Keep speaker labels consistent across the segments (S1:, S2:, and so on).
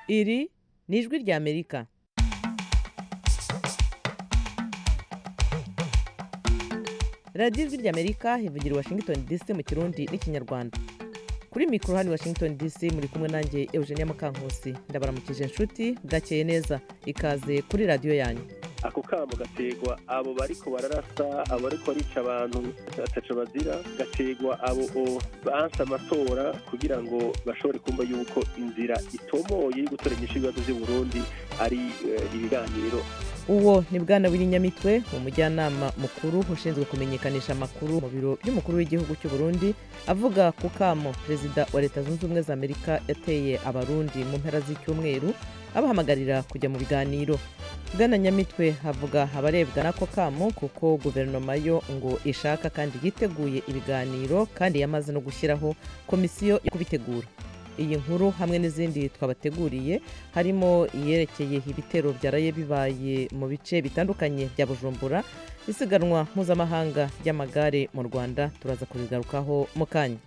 S1: iri ni ijwi ry'amerika radiyo ijwi ry'amerika ivugira i washington dc mu kirundi n'ikinyarwanda kuri mikoro hano i washington dc muri kumwe nanjye eugenia mukankusi ndabaramukije inshuti bwakeye neza ikaze kuri radiyo yanyu
S2: ako kamo gategwa abo bariko bararasa abo bariko barica abantu ataco bazira gategwa abo o- banse amatora kugira ngo bashobore kumva yuko inzira itomoye yo gutora inyishu ibibazo vy'u Burundi ari eh, ibiganiro
S1: uwo ni bwana w'inyamitwe umujyanama mukuru ushinzwe kumenyekanisha amakuru mu biro by'umukuru w'igihugu cy'u Burundi avuga ku kamo perezida wa leta zunze ubumwe za amerika yateye abarundi mu mpera z'icyumweru abahamagarira kujya mu biganiro bwana nyamitwe avuga abarebwa n'ako kamo kuko guverinoma yo ngo ishaka kandi yiteguye ibiganiro kandi yamaze no gushyiraho komisiyo yo kubitegura iyi nkuru hamwe n'izindi twabateguriye harimo iyerekeye ibitero byaraye bibaye mu bice bitandukanye bya bujumbura isiganwa mpuzamahanga ry'amagare mu rwanda turaza kubigarukaho mu kanya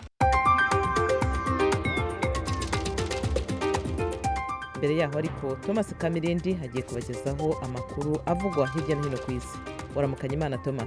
S1: mbere yaho ariko thomas kamirindi agiye kubagezaho amakuru avugwa hirya no hino ku isi waramukanya imana thomas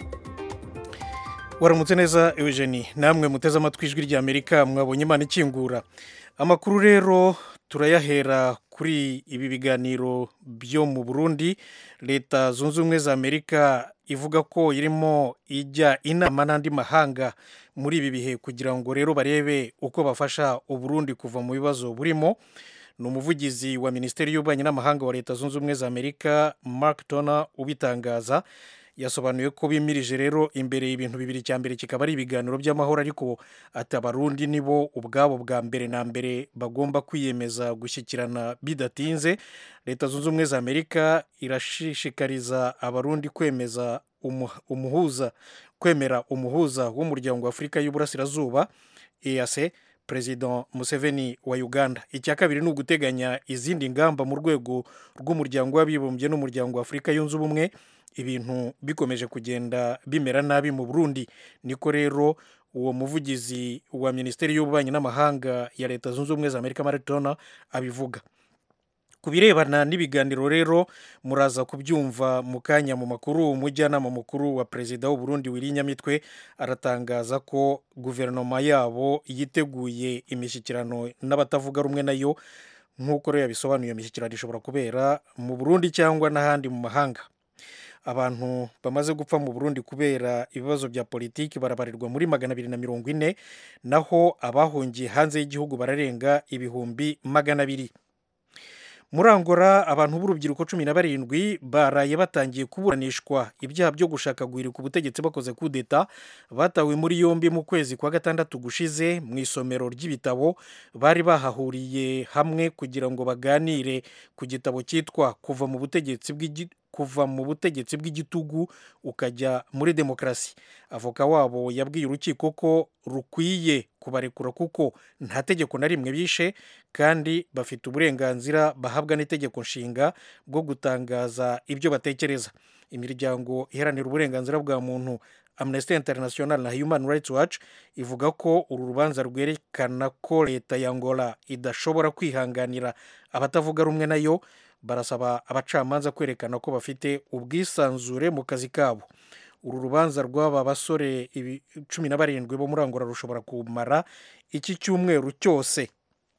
S3: waramutse neza eugenie namwe muteze amatwi ijwi ry'amerika mwabonye imana ikingura amakuru rero turayahera kuri ibi biganiro byo mu burundi leta zunze ubumwe za amerika ivuga ko irimo ijya inama n'andi mahanga muri ibi bihe kugira ngo rero barebe uko bafasha uburundi kuva mu bibazo burimo ni umuvugizi wa minisiteri y'ububanyi n'amahanga wa leta zunze ubumwe za amerika mark tona ubitangaza yasobanuye ko bimirije rero imbere ibintu bibiri cya mbere kikaba ari ibiganiro by'amahoro ariko ati abarundi nibo ubwabo bwa mbere na mbere bagomba kwiyemeza gushyikirana bidatinze leta zunze ubumwe za amerika irashishikariza abarundi kwemeza umu- umuhuza kwemera umuhuza w'umuryango wa afurika y'uburasirazuba eac perezida museveni wa uganda icya kabiri ni uguteganya izindi ngamba mu rwego rw'umuryango w'abibumbye n'umuryango wa afurika yunze ubumwe ibintu bikomeje kugenda bimera nabi mu burundi niko rero uwo muvugizi wa minisiteri y'ububanyi n'amahanga ya leta zunze ubumwe za amerika maritona abivuga ku birebana n'ibiganiro rero muraza kubyumva mu kanya mu makuru umujyanama mukuru wa perezida w'uburundi wirinyamitwe aratangaza ko guverinoma yabo yiteguye imishyikirano n'abatavuga rumwe nayo nk'uko rero yabisobanuye imishyikirano ishobora kubera mu burundi cyangwa n'ahandi mu mahanga abantu bamaze gupfa mu burundi kubera ibibazo bya politiki barabarirwa muri magana abiri na mirongo ine naho abahungiye hanze y'igihugu bararenga ibihumbi magana abiri muri angora abantu b'urubyiruko cumi na barindwi baraye batangiye kuburanishwa ibyaha byo gushaka guhirika ubutegetsi bakoze kudeta batawe muri yombi mu kwezi kwa gatandatu gushize mu isomero ry'ibitabo bari bahahuriye hamwe kugira ngo baganire ku gitabo cyitwa kuva mu butegetsi bw'igi- kuva mu butegetsi bw'igitugu ukajya muri demokarasi avoka wabo yabwiye urukiko ko rukwiye kubarekura kuko nta tegeko na rimwe bishe kandi bafite uburenganzira bahabwa n'itegeko nshinga bwo gutangaza ibyo batekereza imiryango iharanira uburenganzira bwa muntu amnesty international na human rights watch ivuga ko uru rubanza rwerekana ko leta ya angola idashobora kwihanganira abatavuga rumwe nayo barasaba abacamanza kwerekana ko bafite ubwisanzure mu kazi kabo uru rubanza rw'aba basore ibi- cumi na barindwi bo muri angola rushobora kumara iki cyumweru cyose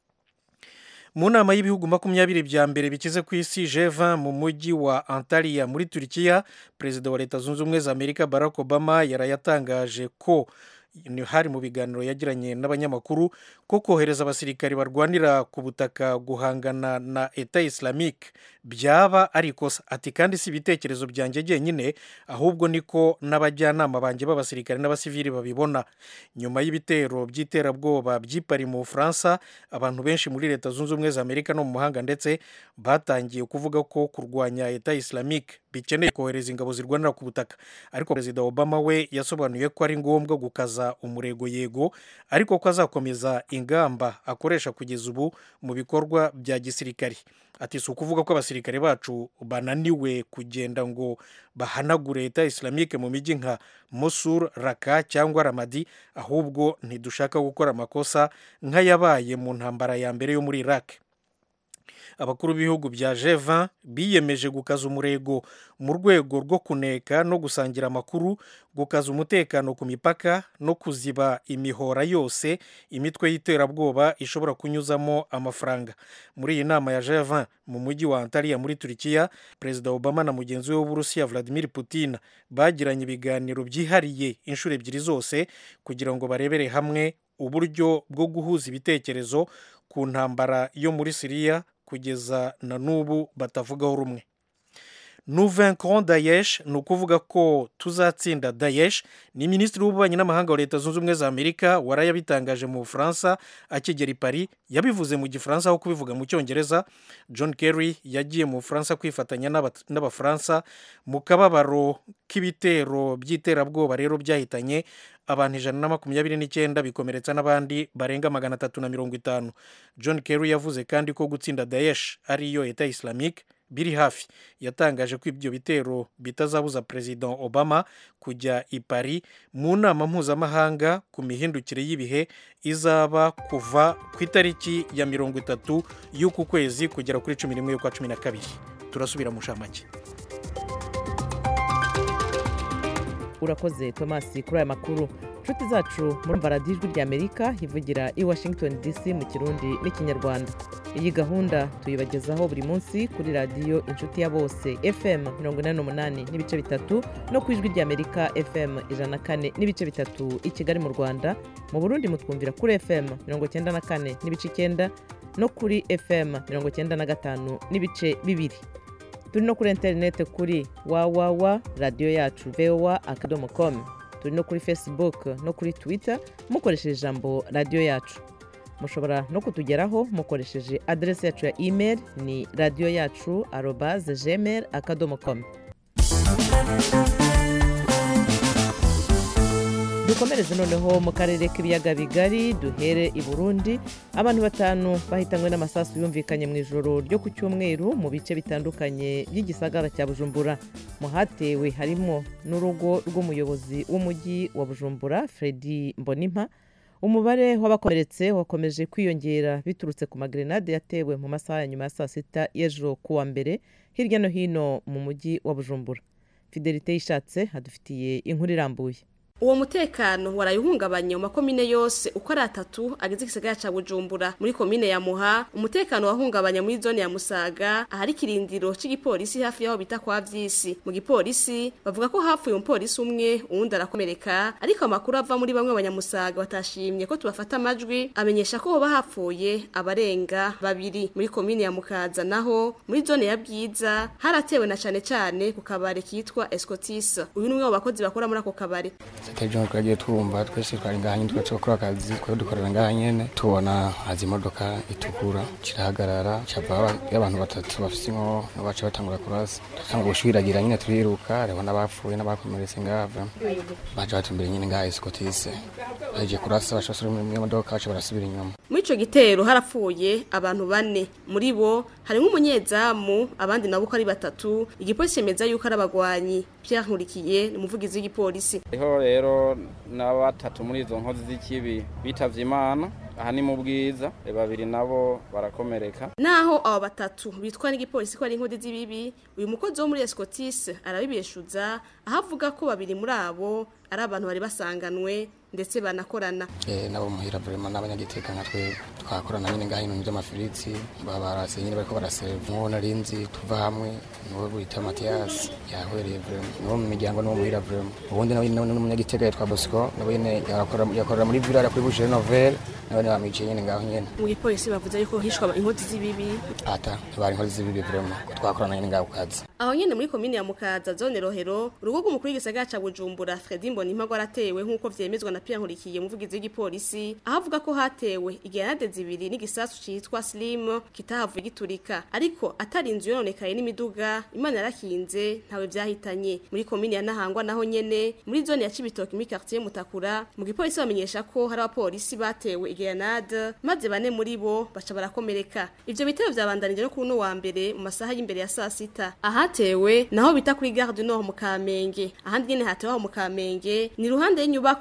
S3: mu nama y'ibihugu makumyabiri bya mbere bikize ku isi G20 mu mujyi wa Antalya muri Turkiya perezida wa leta zunze ubumwe za Amerika Barack Obama yarayatangaje ko ni hari mu biganiro yagiranye n'abanyamakuru ko kohereza abasirikari barwanira ku butaka guhangana na eta islamique byaba ari ikosa ati kandi si ibitekerezo byanjye jyenyine ahubwo niko n'abajyanama banjye b'abasirikari n'abasivili babibona nyuma y'ibitero by'iterabwoba by'ipari mu bufaransa abantu benshi muri leta zunze ubumwe za amerika no mu mahanga ndetse batangiye kuvuga ko kurwanya eta islamique bikeneye kohereza ingabo zirwanira ku butaka ariko perezida obama we yasobanuye ko ari ngombwa gukaza umurego yego ariko ko azakomeza ingamba akoresha kugeza ubu mu bikorwa bya gisirikari ati si ukuvuga ko abasirikare bacu bananiwe kugenda ngo bahanagure leta islamique mu mijyi nka mosul raka cyangwa ramadi ahubwo ntidushaka gukora amakosa nk'ayabaye mu ntambara ya mbere yo muri iraq abakuru b'ibihugu bya G20 biyemeje gukaza umurego mu rwego rwo kuneka no gusangira amakuru gukaza umutekano ku mipaka no kuziba imihora yose imitwe y'iterabwoba ishobora kunyuzamo amafaranga muri iyi nama ya G20 mu mujyi wa Antalya muri Turikiya Perezida Obama na mugenzi we w'Uburusiya Vladimir Putin bagiranye ibiganiro byihariye inshuro ebyiri zose kugira ngo barebere hamwe uburyo bwo guhuza ibitekerezo ku ntambara yo muri Siriya kugeza na n'ubu batavugaho rumwe nous vaincrons Daesh ni ukuvuga ko tuzatsinda Daesh ni minisitiri w'ububanyi n'amahanga wa leta zunze ubumwe za amerika warayabitangaje mu bufaransa akigera i paris yabivuze mu gifaransa aho kubivuga mu cyongereza john kerry yagiye mu bufaransa kwifatanya n'abafaransa mu kababaro k'ibitero by'iterabwoba rero byahitanye abantu ijana na makumyabiri n'icyenda bikomeretsa n'abandi barenga magana atatu na mirongo itanu john kerry yavuze kandi ko gutsinda Daesh ariyo eta islamique biri hafi yatangaje ko ibyo bitero bitazabuza perezida obama kujya i paris mu nama mpuzamahanga ku mihindukire y'ibihe izaba kuva ku itariki ya mirongo itatu y'uku kwezi kugera kuri cumi n'imwe y'ukwa cumi na kabiri turasubira mu nshamake
S1: urakoze tomasi kuri aya makuru inshuti zacu muri radiyo ijwi ry'amerika ivugira i washington dc mu kirundi n'ikinyarwanda iyi gahunda tuyibagezaho buri munsi kuri radiyo inshuti ya bose fm mirongo inani n'umunani n'ibice bitatu no ku ijwi ry'amerika fm ijana na kane n'ibice bitatu i kigali mu rwanda mu burundi mutwumvira kuri fm mirongo icyenda na kane n'ibice icyenda no kuri fm mirongo icyenda na gatanu n'ibice bibiri turi no kuri interineti kuri wawawa radiyo yacu vowa akadomo komu turi no kuri facebook no kuri twitter mukoresheje ijambo radiyo yacu mushobora no kutugeraho mukoresheje aderesi yacu ya email ni radiyo yacu arobaze gmail akadomo komu dukomereze noneho mu karere k'ibiyaga bigari duhere i burundi abantu batanu bahitanywe n'amasasu yumvikanye mu ijoro ryo ku cyumweru mu bice bitandukanye by'igisagara cya bujumbura mu hatewe harimo n'urugo rw'umuyobozi w'umujyi wa bujumbura fredi mbonimpa umubare w'abakomeretse wakomeje kwiyongera biturutse ku magrenade yatewe mu masaha ya nyuma ya saa sita y'ejo kuwa mbere hirya no hino mu mujyi wa bujumbura fidelite yishatse hadufitiye inkuru irambuye
S4: uwo mutekano warayihungabanya mu makomine yose uko ari atatu agize igisagara ca bujumbura muri komine ya muha umutekano wahungabanya muri zone ya musaga ahari ikirindiro c'igipolisi hafi yaho bita kwa vyisi mu gipolisi bavuga ko hapfuye umupolisi umwe uwundi arakomereka ariko amakuru ava muri bamwe abanyamusaga batashimye ko tubafata amajwi amenyesha ko hoba hapfuye abarenga babiri muri komine ya mukaza naho muri zone ya bwiza haratewe na cane cane ku kabare kitwa escotis uyu ni umwe mu bakozi bakora muri ako kabare
S5: ejo twagiye twumva twese twari ngaha nyine twese gukora akazi twari dukorera ngaha nyene tubona haza imodoka itukura kirahagarara cava y'abantu batatu bafise inko baca batangura kurasa dutanga gushwiragira nyine turiruka hariho n'abapfuye n'abakomeretse ngava baca batumbere nyine ngaha esikotise bahejeje kurasa baca basubira mu modoka baca barasubira inyuma
S4: muri ico gitero harapfuye abantu bane muri bo harimwo umunyezamu abandi nabo uko ari batatu igipolisi cemeza yuko ari abagwanyi Pierre Nkurikiye ni umuvugizi w'igipolisi
S6: hariho rero na batatu muri izo nkozi z'ikibi bitavye imana aha ni mu bwiza babiri nabo barakomereka
S4: naho abo batatu bitwa n'igipolisi ko ari inkodi z'ibibi uyu mukozi wo muri escotis arabibeshuza aho avuga ko babiri muri abo ari abantu bari basanganwe ndetse banakorana
S5: eh nabo muhira vraiment n'abanyagiteka nka twebwe twakorana nyine ngaho ibintu by'amafiriti babarase nyine bariko baraseva nkuwo narinzi tuva hamwe niwe bita Mathias yahwereye vraiment niwo mu miryango niwo muhira vraiment ubundi nawe nawe n'umunyagiteka yitwa Bosco nawe nyine yakora yakorera muri village kuri Boucher Nouvelle nawe bamwiciye nyine ngaho nyine
S4: mu gipolisi bavuze yuko hishwa inkodi z'ibibi
S5: ata bari inkozi z'ibibi vraiment ko twakorana nyine ngaho kazi
S4: aho nyene muri komine ya mukaza zone rohero urugo rw'umukuru w'igisagara ca bujumbura fredi mbonimpa rwaratewe nk'uko vyemezwa na pierre nkurikiye umuvugizi w'igipolisi aho avuga ko hatewe igerenade zibiri n'igisasu citwa slim kitahavuye giturika ariko atari inzu yononekaye n'imiduga imana yarakinze ntawe vyahitanye muri komine ya nahangwa naho nyene muri zone ya cibitoki muri quartier mutakura mu gipolisi bamenyesha ko hari abapolisi batewe igerenade maze bane muri bo baca barakomereka ivyo bitero vyabandanije no kuri uno wa mbere mu masaha y'imbere ya saa sita ahatewe naho bita kuri gare du nord mu kamenge ahandi nyene hatewe aho mu kamenge ni ruhande y'inyubakwa ikoreramwo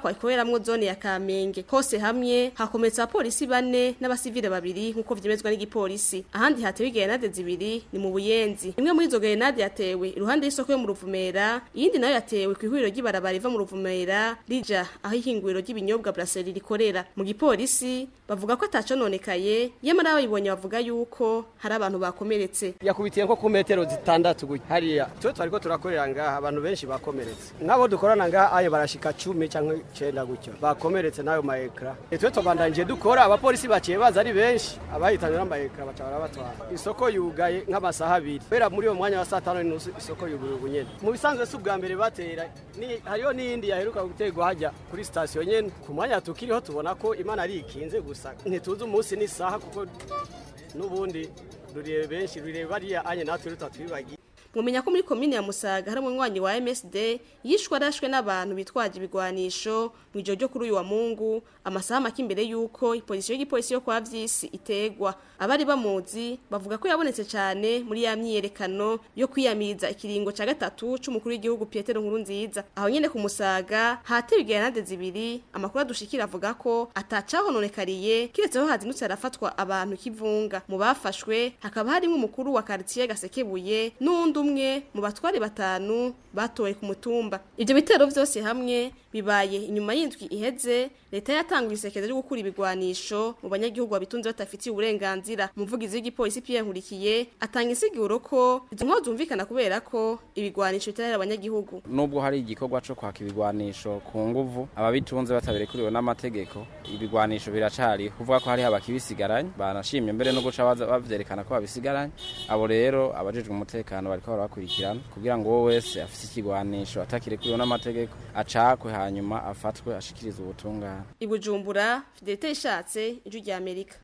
S4: harimwo zone ya Kamenge hose hamwe hakometsa abapolisi bane n'abasivile babiri nk'uko vyemezwa n'igipolisi ahandi hatewe grenade zibiri ni mu buyenzi imwe muri izo grenade yatewe iruhande y'isoko yo mu ruvumera iyindi nayo yatewe ku ihuriro ry'ibarabara riva mu ruvumera rija aho ihinguriro ry'ibinyobwa brasserie rikorera mu gipolisi bavuga ko atacononekaye yamara abayibonye bavuga yuko hari abantu bakomeretse
S7: yakubitiye nko ku metero zitandatu gutya hariya twe twariko turakorera ngaha abantu benshi bakomeretse nk'abo dukorana ngaha ayo barashika cumi cyangwa icenda gutyo bakomeretse n'ayo maekra twe tubandanije dukora abapolisi baciye baza ari benshi abahitanywe n'amaekra baca barabatwara isoko yugaye nk'amasaha abiri kubera muri uwo mwanya wa saa tanu n'inusu isoko yuguruye ubu nyene mu bisanzwe si ubwa mbere batera ni hariho n'iyindi yaheruka guterwa hajya kuri sitasiyo nyene ku mwanya tukiriho tubona ko imana ari ikinze gusa ntituzi umunsi n'isaha kuko n'ubundi rurebe benshi rurebe bariya anye natwe rutatwibagiye
S4: mumenya ko muri komine ya Musaga hari umunywanyi wa MSD yishwe arashwe n'abantu bitwaje ibigwanisho mu ijoro ryo kuri uyu wa Mungu amasaha make imbere yuko ipolisi y'igipolisi yo kwa Vyisi itegwa abari bamuzi bavuga ko yabonetse cyane muri ya myiyerekano yo kwiyamiriza ikiringo ca gatatu c'umukuru w'igihugu Petero Nkurunziza aho nyene ku Musaga hatewe grenade zibiri amakuru adushikira avuga ko atacahononekariye kiretseho hazindutse arafatwa abantu kivunga mu bafashwe hakaba harimo umukuru wa quartier Gasekebuye n'undi umwe mu batware batanu batowe ku mutumba ibyo bitero byose hamwe bibaye inyuma y'indwi iheze leta yatanguye isekeza ryo gukura ibigwanisho mu banyagihugu babitunze batafitiye uburenganzira umuvugizi w'igipolisi Pierre Nkurikiye atanga insiguro ko izo nkozi zumvikana kubera ko ibigwanisho bitarera abanyagihugu
S6: nubwo hari igikorwa cyo kwaka ibigwanisho ku nguvu ababitunze batabirekuriwe n'amategeko ibigwanisho biracari kuvuga ko hariho abakibisigaranye banashimye mbere no guca baza bavyerekana ko babisigaranye abo rero abajejwe umutekano bariko barabakurikirana kugira ngo wowe wese afise ikigwanisho atakirekuriwe n'amategeko acakwe hanyuma afatwe ashikirize ubutungane
S4: ibujumbura fidelite ishatse ijwi rya amerika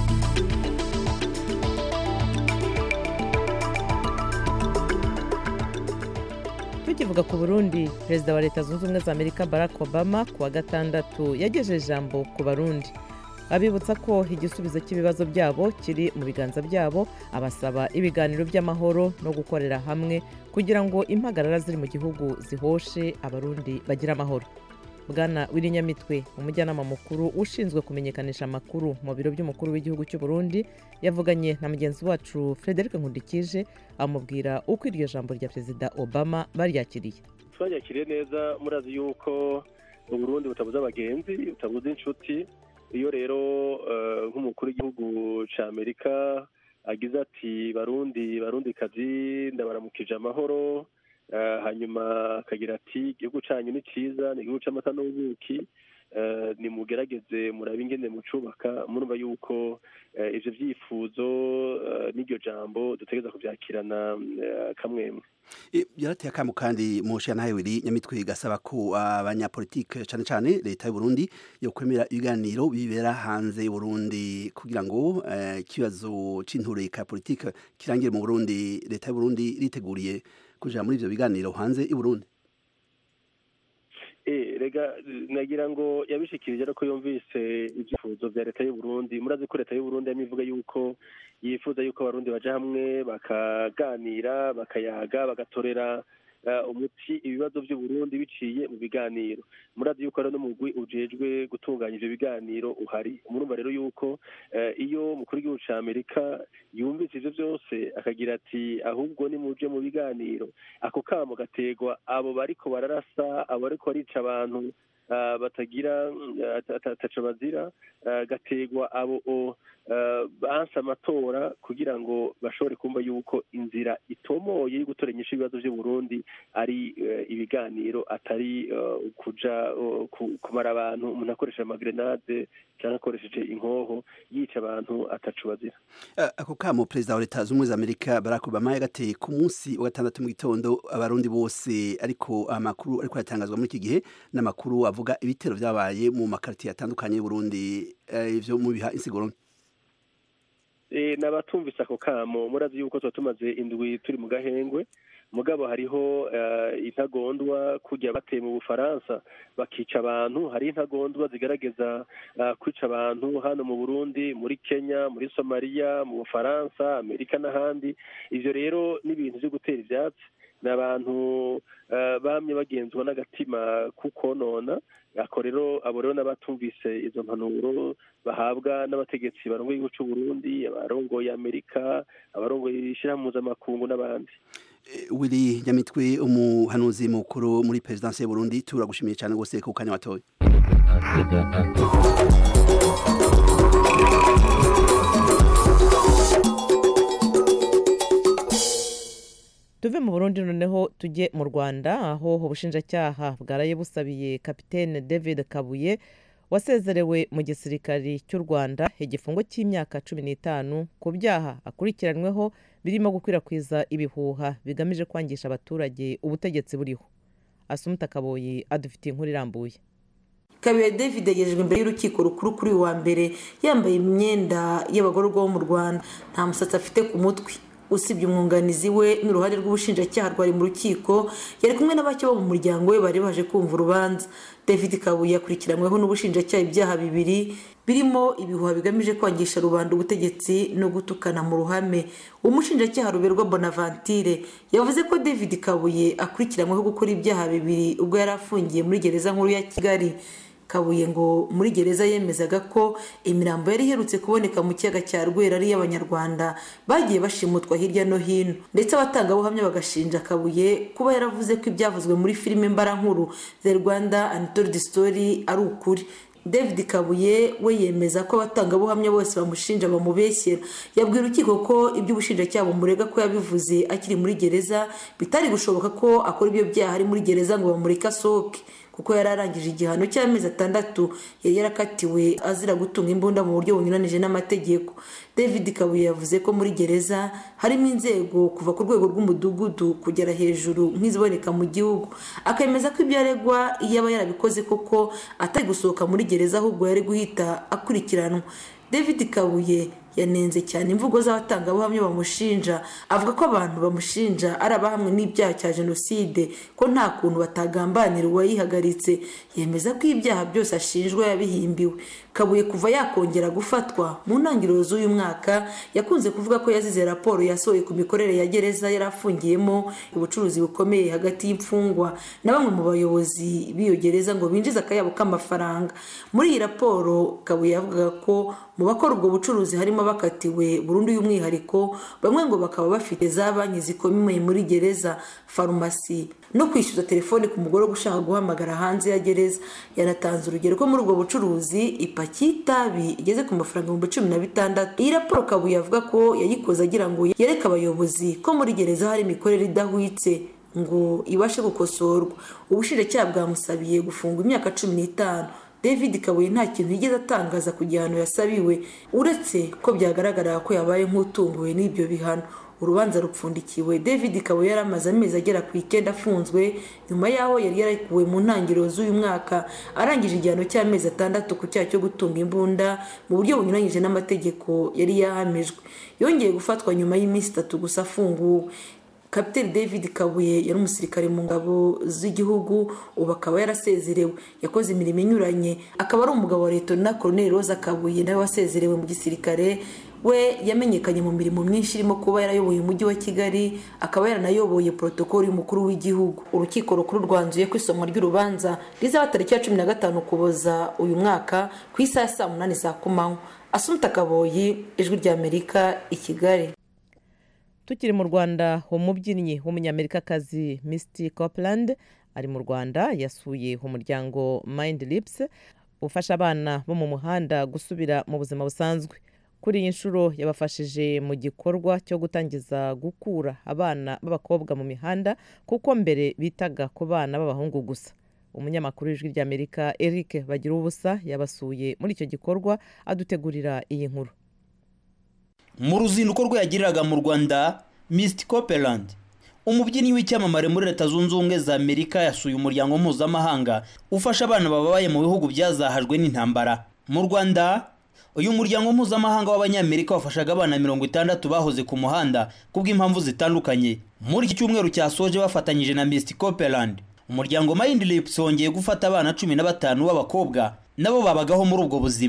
S1: tukivuga ku burundi perezida wa leta zunze ubumwe za amerika barack obama ku wa gatandatu yagejeje ijambo ku barundi abibutsa ko igisubizo cy'ibibazo byabo kiri mu biganza byabo abasaba ibiganiro by'amahoro no gukorera hamwe kugira ngo impagarara ziri mu gihugu zihoshe abarundi bagire amahoro bwana w'irinyamitwe umujyanama mukuru ushinzwe kumenyekanisha amakuru mu biro by'umukuru w'igihugu cy'u Burundi yavuganye na mugenzi wacu frederic nkundikije amubwira uko iryo jambo rya perezida obama baryakiriye
S2: twanyakiriye neza murazi yuko uburundi butabuze abagenzi butabuze inshuti iyo rero nk'umukuru w'igihugu cya amerika agize ati barundi barundi kazi ndabaramukije amahoro hanyuma akagira ati igihugu cyanyu ni cyiza ni igihugu cy'amata n'ubuki nimugerageze murabe ingene mucubaka murumva yuko ibyo byifuzo n'iryo jambo dutegereza kubyakirana kamwemwe
S8: byarateye akamu kandi musha nawe wiri nyamitwe gasaba ko abanyapolitike cyane cyane leta y'u Burundi yo kwemera ibiganiro bibera hanze y'u Burundi kugira ngo ikibazo c'intureka politike kirangire mu Burundi leta y'u Burundi riteguriye kuja muri ivyo biganiro hanze y'u Burundi
S2: rega nagira ngo yabishikirije ariko yumvise ibyifuzo bya leta y'u Burundi murazi ko leta y'u Burundi yamivuga yuko yifuza yuko abarundi baja hamwe bakaganira bakayaga bagatorera umuti ibibazo by'u Burundi biciye mu biganiro murazi yuko rero n'umugwi ujejwe gutunganya ivyo biganiro uhari murumva rero yuko iyo umukuru w'igihugu ca amerika yumvise ivyo byose akagira ati ahubwo nimuje mu biganiro ako kamo gategwa abo bariko bararasa abo bariko barica abantu batagira ataco bazira gategwa abo banse amatora kugira ngo bashobore kumva yuko inzira itomoye yo gutora inyishu ibibazo by'u Burundi ari ibiganiro atari kuja kumara abantu umuntu akoresheje amagrenade cyangwa akoresheje inkoho yica abantu ataco bazira
S8: ako kamo perezida wa leta z'ubumwe za amerika barack obama yagateye ku munsi wa gatandatu mu gitondo abarundi bose ariko amakuru ariko aratangazwa muri iki gihe n'amakuru avuga ibitero vyabaye mu makaritiye atandukanye y'uburundi ivyo mubiha insiguro
S2: n'abatumvise ako kamo murazi yuko tuba tumaze indwi turi mu gahengwe mugabo hariho intagondwa kujya bateye mu bufaransa bakica abantu hari intagondwa zigaragaza kwica abantu hano mu burundi muri kenya muri somaliya mu bufaransa amerika n'ahandi ibyo rero ni ibintu byo gutera ibyatsi ni abantu bamye bagenzwa n'agatima kukonona ako rero abo rero n'abatumvise izo mpanuro bahabwa n'abategetsi barongoye igihugu cy'u Burundi abarongoye Amerika abarongoye ishyirahamwe mpuzamakungu n'abandi
S8: wiri nyamitwe umuhanuzi mukuru muri perezidansi y'u Burundi turagushimiye cyane rwose ku kanya watoye
S1: tuve mu burundi noneho tujye mu rwanda aho ubushinjacyaha bwaraye busabiye kapitene david kabuye wasezerewe mu gisirikari cy'u rwanda igifungo cy'imyaka cumi n'itanu ku byaha akurikiranyweho birimo gukwirakwiza ibihuha bigamije kwangisha abaturage ubutegetsi buriho asumuta kaboyi adufitiye inkuru irambuye
S9: kabuye david yagejejwe imbere y'urukiko rukuru kuri uyu wa mbere yambaye imyenda y'abagororwa bo mu rwanda nta musatsi afite ku mutwe usibye umwunganizi we n'uruhare rw'ubushinjacyaha rwari mu rukiko yari kumwe na bake bo mu muryango we bari baje kumva urubanza david kabuye akurikiranyweho n'ubushinjacyaha ibyaha bibiri birimo ibihuha bigamije kwangisha rubanda ubutegetsi no gutukana mu ruhame umushinjacyaha ruberwa bonaventure yavuze ko david kabuye akurikiranyweho gukora ibyaha bibiri ubwo yari afungiye muri gereza nkuru ya kigali kabuye ngo muri gereza yemezaga ko imirambo yari iherutse kuboneka mu kiyaga cya rwera ari iy'abanyarwanda bagiye bashimutwa hirya no hino ndetse abatangabuhamya bagashinja kabuye kuba yaravuze ko ibyavuzwe muri filime mbarankuru the rwanda untold story ari ukuri david kabuye we yemeza ko abatangabuhamya bose bamushinja bamubeshyera yabwira urukiko ko ibyo ubushinjacyaha bumurega ko yabivuze akiri muri gereza bitari gushoboka ko akora ibyo byaha ari muri gereza ngo bamureke asohoke kuko yari arangije igihano cy'amezi atandatu yari yarakatiwe azira gutunga imbunda mu buryo bunyuranije n'amategeko david kabuye yavuze ko muri gereza harimo inzego kuva ku rwego rw'umudugudu kugera hejuru nk'iziboneka mu gihugu akemeza ko ibyo aregwa iyo aba yarabikoze koko atari gusohoka muri gereza ahubwo yari guhita akurikiranwa david kabuye yanenze cyane imvugo z'abatangabuhamya bamushinja avuga ko abantu bamushinja ari abahamwe n'ibyaha cya jenoside ko nta kuntu batagambanira uwayihagaritse yemeza ko ibyaha byose ashinjwa yabihimbiwe kabuye kuva yakongera gufatwa mu ntangiriro z'uyu mwaka yakunze kuvuga ko yazize raporo yasohoye ku mikorere ya gereza yari afungiyemo ubucuruzi bukomeye hagati y'imfungwa na bamwe mu bayobozi b'iyo gereza ngo binjize akayabo k'amafaranga muri iyi raporo kabuye yavugaga ko mu bakora ubwo bucuruzi harimo bakatiwe burundu y'umwihariko bamwe ngo bakaba bafite za banki zikomeye muri gereza farumasi no kwishyuza telefoni ku mugore ushaka guhamagara hanze ya gereza yanatanze urugero ko muri ubwo bucuruzi ipaki y'itabi igeze ku mafaranga ibihumbi cumi na bitandatu iyi raporo kabuye avuga ko yayikoze agira ngo yereke abayobozi ko muri gereza hari imikorere idahwitse ngo ibashe gukosorwa ubushinjacyaha bwamusabiye gufungwa imyaka cumi n'itanu david kabuye nta kintu yigeze atangaza ku gihano yasabiwe uretse ko byagaragara ko yabaye nk'utunguwe n'ibyo bihano urubanza rupfundikiwe david kabuye yari amaze amezi agera ku icyenda afunzwe nyuma y'aho yari yarekuwe mu ntangiriro z'uyu mwaka arangije igihano cy'amezi atandatu ku cyaha cyo gutunga imbunda mu buryo bunyuranyije n'amategeko yari yahamijwe yongeye gufatwa nyuma y'iminsi itatu gusa afunguwe kapiteri david kabuye yari umusirikare mu ngabo z'igihugu ubu akaba yarasezerewe yakoze imirimo inyuranye akaba ari umugabo wa leta na koroneri roza kabuye nawe wasezerewe mu gisirikare we yamenyekanye mu mirimo myinshi irimo kuba yarayoboye umujyi wa kigali akaba yaranayoboye porotokoli y'umukuru w'igihugu urukiko rukuru rwanzuye ko isomwa ry'urubanza rizaba tariki ya cumi na gatanu ukuboza uyu mwaka ku isaha ya saa munani za kumanywa asumta kaboyi ijwi ry'amerika i kigali
S1: tukiri mu rwanda umubyinnyi w'umunyamerikakazi misty copeland ari mu rwanda yasuye umuryango mind lips ufasha abana bo mu muhanda gusubira mu buzima busanzwe kuri iyi nshuro yabafashije mu gikorwa cyo gutangiza gukura abana b'abakobwa mu mihanda kuko mbere bitaga ku bana b'abahungu gusa umunyamakuru w'ijwi ry'amerika eric bagira ubusa yabasuye muri icyo gikorwa adutegurira iyi nkuru
S10: mu ruzinduko rwe yagiriraga mu rwanda misty copeland umubyinnyi w'icyamamare muri leta zunze ubumwe za amerika yasuye umuryango mpuzamahanga ufasha abana bababaye mu bihugu byazahajwe n'intambara mu rwanda uyu muryango mpuzamahanga w'abanyamerika wafashaga abana mirongo itandatu bahoze ku muhanda kubw'impamvu zitandukanye muri iki cyumweru cyasoje bafatanyije na misty copeland umuryango mind lips wongeye gufata abana cumi na batanu b'abakobwa nabo babagaho muri ubwo buzima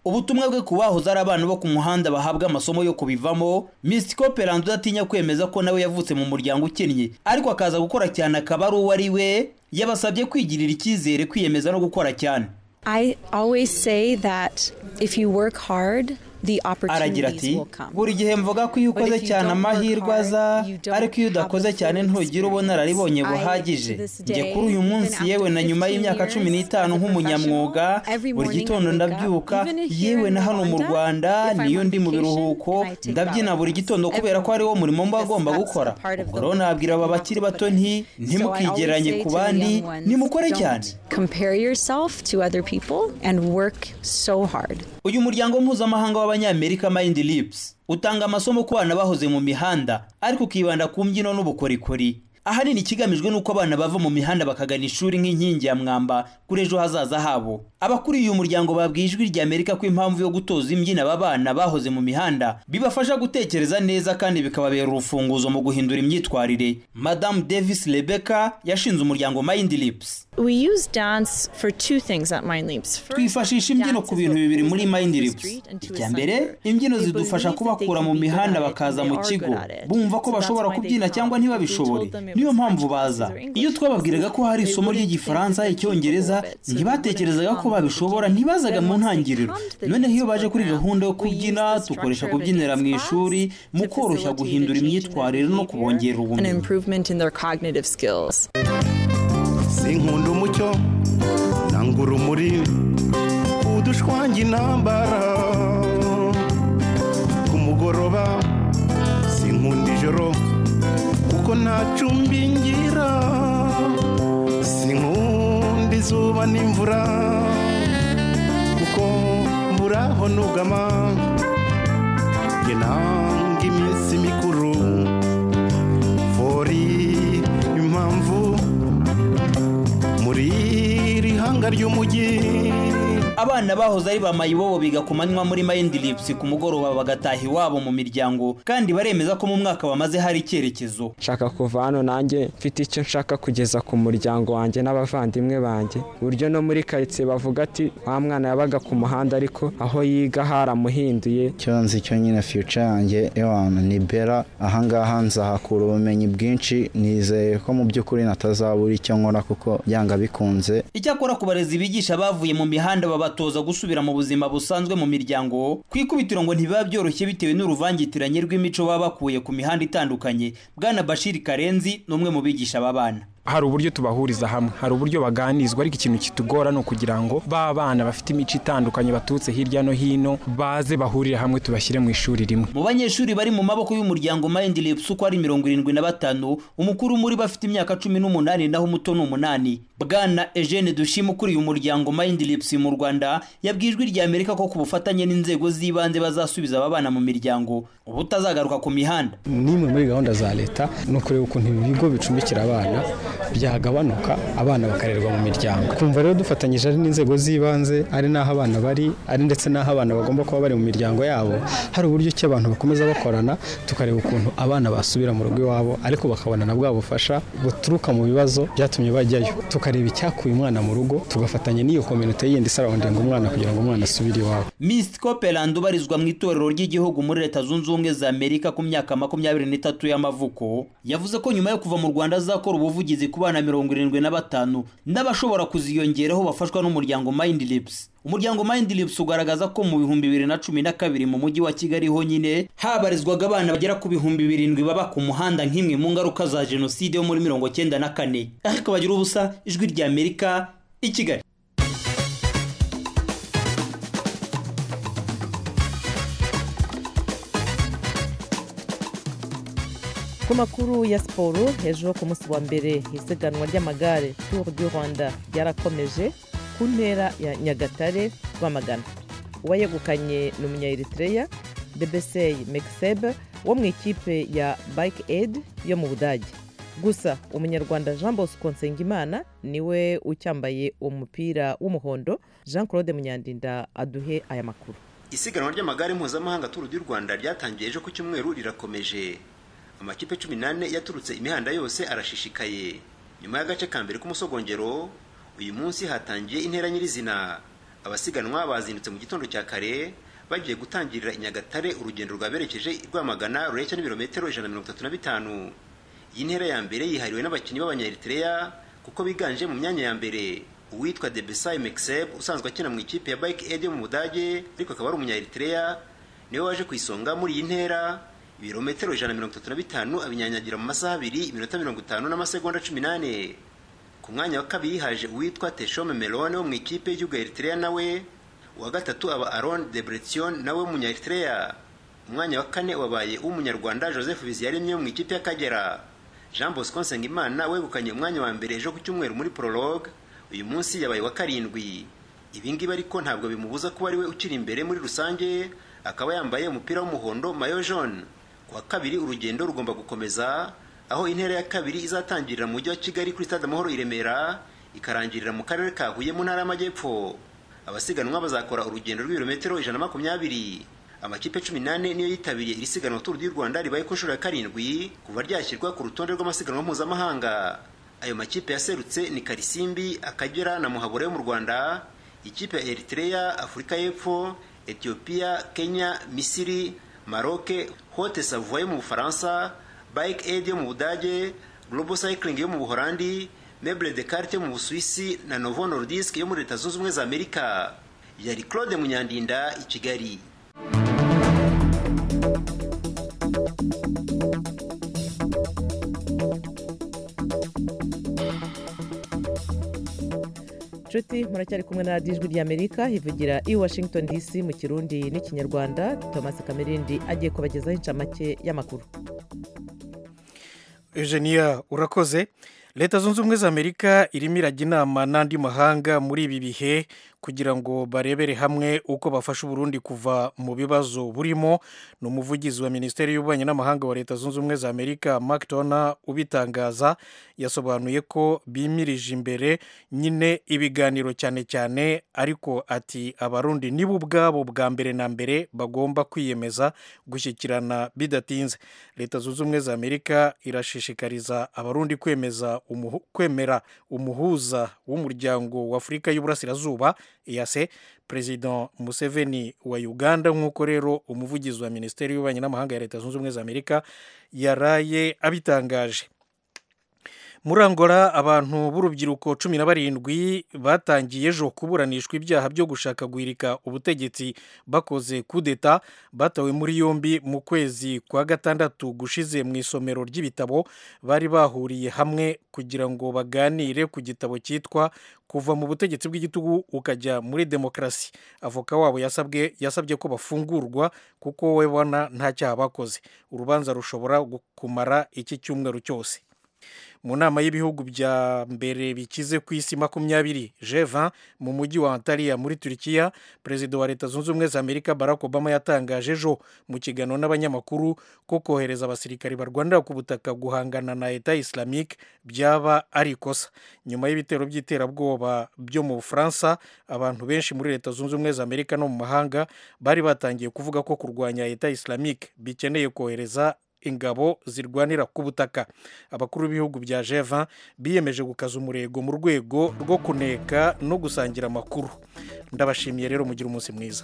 S10: ubutumwa bwe ku bahoze ari abana bo ku muhanda bahabwa amasomo yo kubivamo Miss Copeland udatinya kwemeza ko nawe yavutse mu muryango ukennye ariko akaza gukora cyane akaba ari uwo ari we yabasabye kwigirira icyizere kwiyemeza no gukora cyane
S11: I always say that if you work hard, the
S10: aragira
S11: opportunities
S10: ati
S11: will come.
S10: buri gihe mvuga ko iyo
S11: But
S10: ukoze
S11: if you
S10: cyane
S11: don't work
S10: amahirwe
S11: hard,
S10: aza
S11: you don't
S10: ariko iyo
S11: have
S10: udakoze
S11: the
S10: cyane
S11: full
S10: ntugira ubunararibonye
S11: experience. I,
S10: buhagije
S11: to this
S10: njye
S11: day,
S10: kuri uyu
S11: even
S10: munsi
S11: after
S10: yewe na nyuma
S11: 15
S10: y'imyaka cumi
S11: years
S10: n'itanu
S11: as a
S10: nk'umunyamwuga
S11: professional, every
S10: buri
S11: morning
S10: gitondo
S11: I wake up,
S10: ndabyuka
S11: even here
S10: yewe
S11: in
S10: na hano mu
S11: Rwanda,
S10: rwanda
S11: if I'm
S10: niyo
S11: on
S10: ndi mu
S11: vacation,
S10: biruhuko
S11: I take
S10: ndabyina
S11: ballet
S10: buri gitondo
S11: lessons
S10: kubera ko ariwo
S11: every
S10: murimo mba
S11: because
S10: agomba
S11: that's
S10: gukora
S11: a part of
S10: ubwo
S11: the
S10: rero nabwira aba bakiri bato nti ntimukigeranye ku bandi nimukore cyane
S11: Compare yourself to other people and work so hard.
S10: uyu muryango mpuzamahanga w'abanyamerika mind lips utanga amasomo ku bana bahoze mu mihanda ariko ukibanda ku mbyino n'ubukorikori ahanini ikigamijwe n'uko abana bava mu mihanda bakagana ishuri nk'inkingi ya mwamba kuri ejo hazaza habo abakuriye uyu muryango babwiye ijwi rya amerika ko impamvu yo gutoza imbyino aba bana bahoze mu mihanda bibafasha gutekereza neza kandi bikababera urufunguzo mu guhindura imyitwarire madamu davis rebecca yashinze umuryango mind lips
S12: We use dance for two things at Mind Leaps. First,
S10: twifashisha imbyino ku bintu bibiri muri mind lips icya mbere imbyino zidufasha kubakura mu mihanda bakaza mu kigo bumva ko bashobora kubyina cyangwa ntibabishobore niyo mpamvu baza iyo twababwiraga ko hari isomo ry'igifaransa icyongereza ntibatekerezaga ko babishobora ntibazaga mu ntangiriro noneho iyo baje kuri gahunda yo kubyina dukoresha kubyinira mu ishuri mu koroshya guhindura imyitwarire no kubongerera
S12: an
S10: ubumenyi
S12: improvement in their cognitive skills.
S13: sinkunda umucyo nanga urumuri udushwange intambara ku mugoroba sinkunda ijoro kuko nta cumbi ngira sinkunda izuba n'imvura kuko mburaho nugama nge nanga iminsi mikuru fori impamvu muri iri hanga ry'umujyi
S10: abana bahoze ari ba mayibobo biga ku manywa muri mind lips ku mugoroba bagataha iwabo mu miryango kandi baremeza ko mu mwaka bamaze hari icyerekezo
S14: nshaka kuva hano nanjye mfite icyo nshaka kugeza ku muryango wanjye n'abavandimwe banjye ku buryo no muri karitsiye bavuga ati wa mwana yabaga ku muhanda ariko aho yiga haramuhinduye
S15: icyo nzi cyo nyine future yanjye ewana ni bera ahangaha nzahakura ubumenyi bwinshi nizeye ko mu by'ukuri natazabura icyo nkora kuko byanga bikunze
S10: icyakora ku barezi bigisha bavuye mu mihanda babatoza gusubira mu buzima busanzwe mu miryango ku ikubitiro ngo ntibiba byoroshye bitewe n'uruvangitiranye rw'imico baba bakuye ku mihanda itandukanye bwana bashiri karenzi ni umwe mu bigisha aba bana
S16: hari uburyo tubahuriza hamwe hari uburyo baganizwa ariko ikintu kitugora ni ukugira ngo ba bana bafite imico itandukanye baturutse hirya no hino baze bahurire hamwe tubashyire mu ishuri rimwe
S10: mu banyeshuri bari mu maboko y'umuryango mind lips uko ari mirongo irindwi na batanu umukuru muri bo afite imyaka cumi n'umunani naho umuto ni umunani bwana eugene dushima ukuriye umuryango mind lips mu rwanda yabwiye ijwi rya amerika ko ku bufatanye n'inzego z'ibanze bazasubiza aba bana mu miryango ubu utazagaruka ku mihanda
S14: n'imwe muri gahunda za leta ni ukureba ukuntu ibigo bicumbikira abana byagabanuka abana bakarerwa mu miryango kumva rero dufatanyije ari n'inzego z'ibanze ari n'aho abana bari ari ndetse n'aho abana bagomba kuba bari mu miryango yabo hari uburyo ki abantu bakomeza bakorana tukareba ukuntu abana basubira mu rugo iwabo ariko bakabona na bwa bufasha buturuka mu bibazo byatumye bajyayo tukareba icyakuye umwana mu rugo tugafatanya n'iyo kominote yindi isarawundinga umwana kugira ngo umwana asubire iwabo
S10: Miss Copeland ubarizwa mu itorero ry'igihugu muri leta zunze ubumwe za Amerika ku myaka makumyabiri n'itatu y'amavuko yavuze ko nyuma yo kuva mu Rwanda azakora ubuvugizi ku bana mirongo irindwi na batanu n'abashobora kuziyongeraho bafashwa n'umuryango Mind Lips umuryango Mind Lips ugaragaza ko mu bihumbi bibiri na cumi na kabiri mu mujyi wa Kigali honyine habarizwaga abana bagera ku bihumbi birindwi baba ku muhanda nk'imwe mu ngaruka za jenoside yo muri mirongo cyenda na kane ariko bagira ubusa ijwi rya Amerika i Kigali
S1: ku makuru ya siporo ejo ku munsi wa mbere isiganwa ry'amagare tour du rwanda ryarakomeje ku ntera ya nyagatare rwamagana uwayegukanye ni umunyaeritreya debesey mekisebe wo mu ikipe ya bike aid yo mu budage gusa umunyarwanda jean bosco nsengimana niwe ucyambaye umupira w'umuhondo jean claude munyandinda aduhe aya makuru
S17: isiganwa ry'amagare mpuzamahanga turu du rwanda ryatangiye ejo ku cyumweru rirakomeje amakipe cumi n'ane yaturutse imihanda yose arashishikaye nyuma y'agace ka mbere k'umusogongero uyu munsi hatangiye intera nyirizina abasiganwa bazindutse mu gitondo cya kare bagiye gutangirira i nyagatare urugendo rwaberekeje i rwamagana rureshya n'ibirometero ijana na mirongo itatu na bitanu iyi ntera ya mbere yihariwe n'abakinnyi b'abanyaeritrea kuko biganje mu myanya ya mbere uwitwa debesai mexeb usanzwe akina mu ikipe ya bike aid yo mu budage ariko akaba ari umunyaeritrea niwe waje ku isonga muri iyi ntera ibirometero ijana na mirongo itatu na bitanu abinyanyagira mu masaha abiri iminota mirongo itanu n'amasegonda cumi n'ane ku mwanya wa kabiri haje uwitwa teshome melone wo mu ikipe y'igihugu ya eritrea nawe uwa gatatu aba aron debretion nawe w'umunyaeritrea umwanya wa kane wabaye uw'umunyarwanda joseph biziyaremye wo mu ikipe y'akagera jean bosco nsengimana wegukanye umwanya wa mbere ejo ku cyumweru muri prologue uyu munsi yabaye wa karindwi ibi ngibi ariko ntabwo bimubuza kuba ari we ukiri imbere muri rusange akaba yambaye umupira w'umuhondo mayo jaune ku wa kabiri urugendo rugomba gukomeza aho intera ya kabiri izatangirira mu mujyi wa kigali kuri stade amahoro i remera ikarangirira mu karere ka huye mu ntara y'amajyepfo abasiganwa bazakora urugendo rw'ibirometero ijana na makumyabiri amakipe cumi n'ane niyo yitabiriye iri siganwa turu du rwanda ribaye ku nshuro ya karindwi kuva ryashyirwa ku rutonde rw'amasiganwa mpuzamahanga ayo makipe yaserutse ni karisimbi akagera na muhabura yo mu rwanda ikipe ya eritrea afurika y'epfo etiyopiya kenya misiri maroke hote savoie yo mu bufaransa bike aid yo mu budage global cycling yo mu buholandi meuble de carte yo mu busuwisi na novo nordisk yo muri leta zunze ubumwe za amerika yari claude munyandinda i kigali
S1: nshuti muracyari kumwe na radiyo ijwi ry'amerika ivugira i washington dc mu kirundi n'ikinyarwanda thomas kamerindi agiye kubagezaho inshamake y'amakuru
S3: eugenia urakoze leta zunze ubumwe za amerika irimo irajya inama n'andi mahanga muri ibi bihe kugira ngo barebere hamwe uko bafasha uburundi kuva mu bibazo burimo ni umuvugizi wa minisiteri y'ububanyi n'amahanga wa leta zunze ubumwe za amerika mark tona ubitangaza yasobanuye ko bimirije imbere nyine ibiganiro cyane cyane ariko ati abarundi nibo ubwabo bwa mbere na mbere bagomba kwiyemeza gushyikirana bidatinze leta zunze ubumwe za amerika irashishikariza abarundi kwemeza umuhu, kwemera umuhuza w'umuryango wa afurika y'uburasirazuba eyase perezida museveni wa uganda nk'uko rero umuvugizi wa minisiteri y'ububanyi n'amahanga ya leta zunze ubumwe za amerika yaraye abitangaje muri angola abantu b'urubyiruko cumi na barindwi batangiye ejo kuburanishwa ibyaha byo gushaka guhirika ubutegetsi bakoze kudeta batawe muri yombi mu kwezi kwa gatandatu gushize mu isomero ry'ibitabo bari bahuriye hamwe kugira ngo baganire ku gitabo cyitwa kuva mu butegetsi bw'igitugu ukajya muri demokarasi avoka wabo yasabwe yasabye ko bafungurwa kuko we bona nta cyaha bakoze urubanza rushobora kumara iki cyumweru cyose mu nama y'ibihugu bya mbere bikize ku isi makumyabiri G20 mu mujyi wa Antalya muri Turkiya perezida wa leta zunze ubumwe za Amerika Barack Obama yatangaje ejo mu kiganiro n'abanyamakuru ko kohereza abasirikari barwanira ku butaka guhangana na Leta Islamique byaba ari ikosa nyuma y'ibitero by'iterabwoba byo mu Bufaransa abantu benshi muri leta zunze ubumwe za Amerika no mu mahanga bari batangiye kuvuga ko kurwanya Leta Islamique bikeneye kohereza ingabo zirwanira ku butaka abakuru b'ibihugu bya G20 biyemeje gukaza umurego mu rwego rwo kuneka no gusangira amakuru ndabashimiye rero mugira umunsi mwiza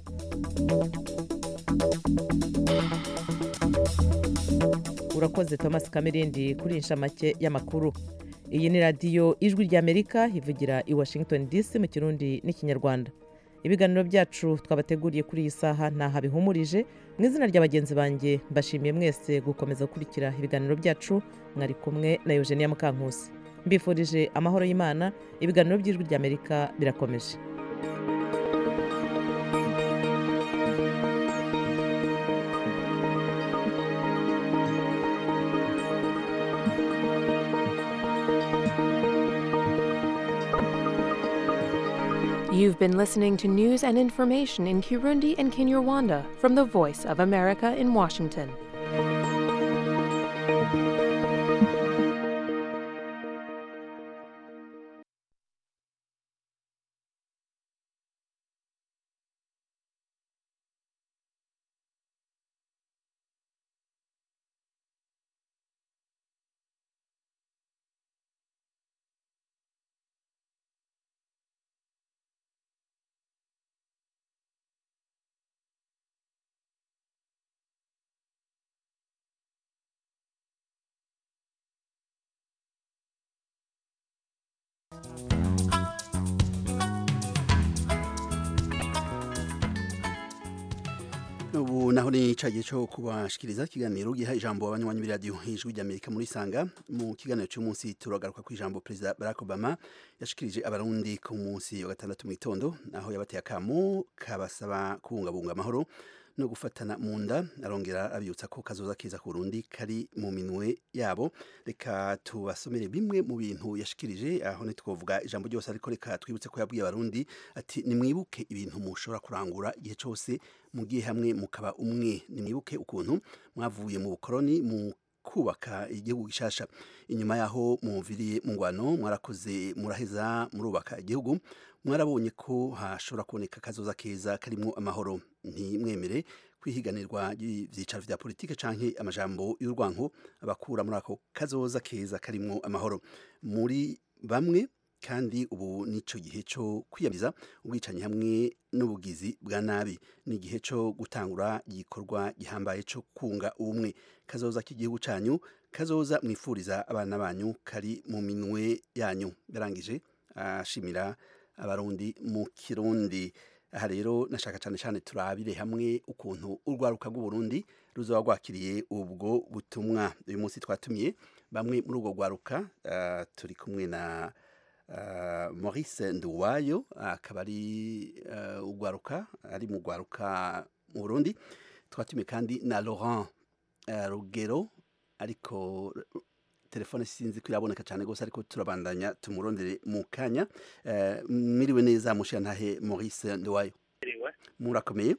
S1: urakoze thomas kamerindi kuri inshamake y'amakuru iyi ni radiyo ijwi ry'amerika ivugira i washington dc mu kirundi n'ikinyarwanda ibiganiro byacu twabateguriye kuri iyi saha ntaho bihumurije mu izina rya bagenzi banjye mbashimiye mwese gukomeza gukurikira ibiganiro byacu mwari kumwe na eugenia mukankusi mbifurije amahoro y'imana ibiganiro by'ijwi ry'amerika birakomeje
S18: You've been listening to news and information in Kirundi and Kinyarwanda from the Voice of America in Washington.
S8: ubu naho ni icagiye cyo kubashikiriza ikiganiro giha ijambo abanywanyi b'iradiyo ijwi ry'amerika muri sanga mu kiganiro cy'umunsi turagaruka ku ijambo perezida barack obama yashikirije abarundi ku munsi wa gatandatu mu gitondo aho yabateye akamo kabasaba kubungabunga amahoro no gufatana mu nda arongera abibutsa ko kazoza keza ku Burundi kari mu minwe yabo reka tubasomere bimwe mu bintu yashikirije aho ntitwovuga ijambo ryose ariko reka twibutse ko yabwiye abarundi ati nimwibuke ibintu mushobora kurangura igihe cyose mugiye hamwe mukaba umwe nimwibuke ukuntu mwavuye mu bukoroni mu kubaka igihugu gishasha inyuma yaho mumviriye mu ngwano mwarakoze muraheza murubaka igihugu mwarabonye ko hashobora kuboneka akazoza keza karimo amahoro ntimwemere kwihiganirwa ibyicaro vya politike canke amajambo y'urwanko abakura muri ako kazoza keza karimo amahoro muri bamwe kandi ubu nico gihe cyo kwiyamiza ubwicanyi hamwe n'ubugizi bwa nabi ni igihe cyo gutangura igikorwa gihambaye cyo kunga ubumwe kazoza k'igihugu canyu kazoza mwifuriza abana banyu kari mu minwe yanyu yarangije ashimira abarundi mu kirundi aha rero nashaka cyane cyane turabire hamwe ukuntu urwaruka rw'uburundi ruzaba rwakiriye ubwo butumwa uyu munsi twatumiye bamwe muri ubwo rwaruka uh, turi kumwe na uh, maurice nduwayo akaba ari uh, urwaruka ari mu rwaruka mu burundi twatumiye kandi na laurent rugero ariko telefone sinzi ko iraboneka cyane rwose ariko turabandanya tumurondere mu kanya mwiriwe neza mushiya ntahe maurice nduwayo murakomeye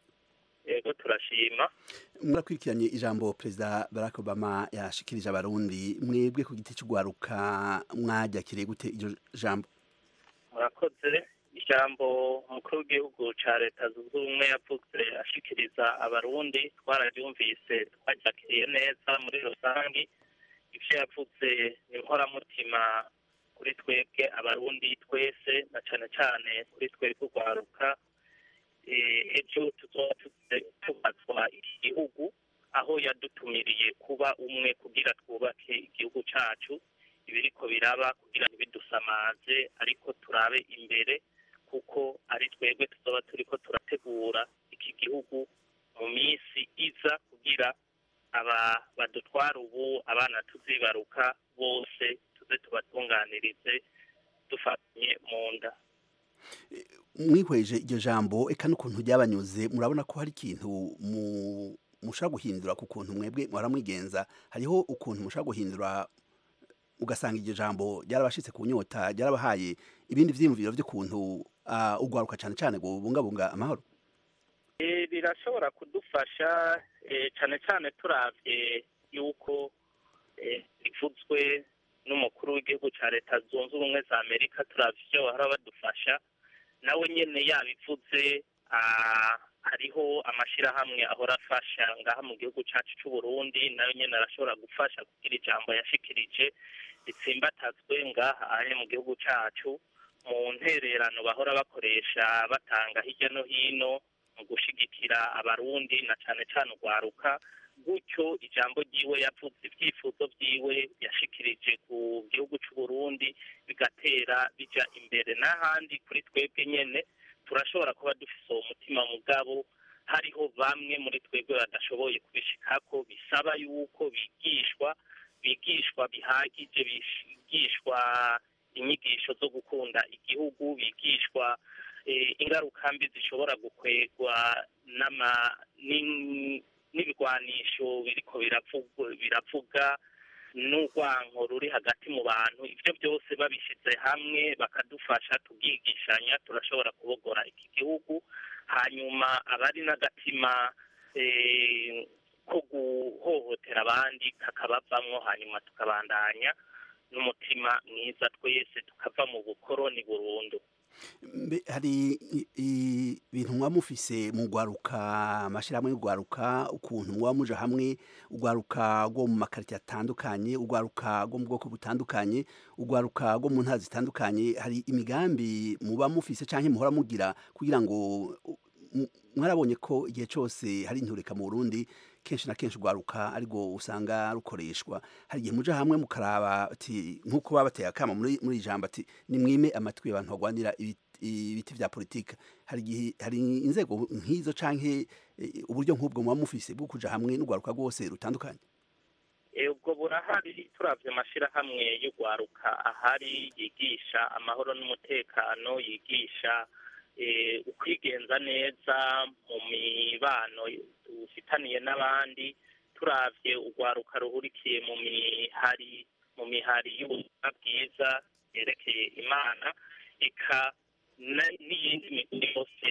S19: yego turashima
S8: murakurikiranye ijambo perezida barack obama yashikirije abarundi mwebwe ku giti cy'urwaruka mwajakiriye gute iryo jambo
S19: murakoze ijambo umukuru w'igihugu cya leta zunze ubumwe yavuze ashikiriza abarundi twararyumvise twajakiriye neza muri rusange ibyo yavuze ni inkoramutima kuri twebwe abarundi twese na cyane cyane kuri twebwe urwaruka ejo tuzoba tubazwa iki gihugu aho yadutumiriye kuba umwe kugira twubake igihugu cyacu ibiriko biraba kugira ntibidusamaze ariko turabe imbere kuko ari twebwe tuzoba turiko turategura iki gihugu mu minsi iza kugira aba badutwara ubu abana tuzibaruka bose tuze tubatunganirize dufatanye mu nda
S8: mwihweje iryo jambo eka n'ukuntu ryabanyuze murabona ko hari ikintu mushobora guhindura ku kuntu mwebwe mwaramwigenza hariho ukuntu mushobora guhindura ugasanga iryo jambo ryarabashitse ku nyota ryarabahaye ibindi vyiyumviro vy'ukuntu ugwaruka cane cane bubungabunga amahoro
S19: birashobora kudufasha cyane cyane turavye yuko bivuzwe n'umukuru w'igihugu cya leta zunze ubumwe za amerika turavye ivyo bahora badufasha nawe nyene yabivuze hariho amashirahamwe ahora afasha ngaha mu gihugu cacu c'uburundi nayo nyene arashobora gufasha kugira ijambo yashikirije ritsimbatazwe ngaha ari mu gihugu cacu mu ntererano bahora bakoresha batanga hirya no hino mu gushigikira abarundi na cane cane urwaruka gutyo ijambo ryiwe yavuze ibyifuzo byiwe yashikirije ku gihugu c'uburundi bigatera bija imbere n'ahandi kuri twebwe nyene turashobora kuba dufise uwo mutima mugabo hariho bamwe muri twebwe badashoboye kubishikako bisaba yuko bigishwa bigishwa bihagije bigishwa inyigisho zo gukunda igihugu bigishwa ingaruka mbi zishobora gukwegwa n'ibigwanisho biriko biravuga n'urwanko ruri hagati mu bantu ibyo byose babishyize hamwe bakadufasha tubwigishanya turashobora kubogora iki gihugu hanyuma abari n'agatima ko guhohotera abandi kakabavamwo hanyuma tukabandanya n'umutima mwiza twese tukava mu bukoroni burundu
S8: hari ibintu muba mufise mu rwaruka amashyirahamwe y'urwaruka ukuntu muba muja hamwe urwaruka rwo mu makarita atandukanye urwaruka rwo mu bwoko butandukanye urwaruka rwo mu ntara zitandukanye hari imigambi muba mufise cyangwa muhora mugira kugira ngo mwarabonye ko igihe cyose hari intureka mu burundi kenshi na kenshi urwaruka ariko usanga rukoreshwa hari igihe muja hamwe mukaraba ati nk'uko baba bateye akama muri muri iri jambo ati nimwime amatwi abantu bagwanira ibiti ibiti vya politika hari igihe hari inzego nk'izo canke eh, uburyo nk'ubwo muba mufise bwo kuja hamwe n'urwaruka rwose rutandukanye
S19: Eh, ubwo burahari turavye amashirahamwe y'urwaruka ahari yigisha amahoro n'umutekano yigisha eh, ukwigenza neza mu mibano dufitaniye n'abandi turavye urwaruka ruhurikiye mu mihari mu mihari y'ubuzima bwiza yerekeye imana eka na- n'iyindi miguri yose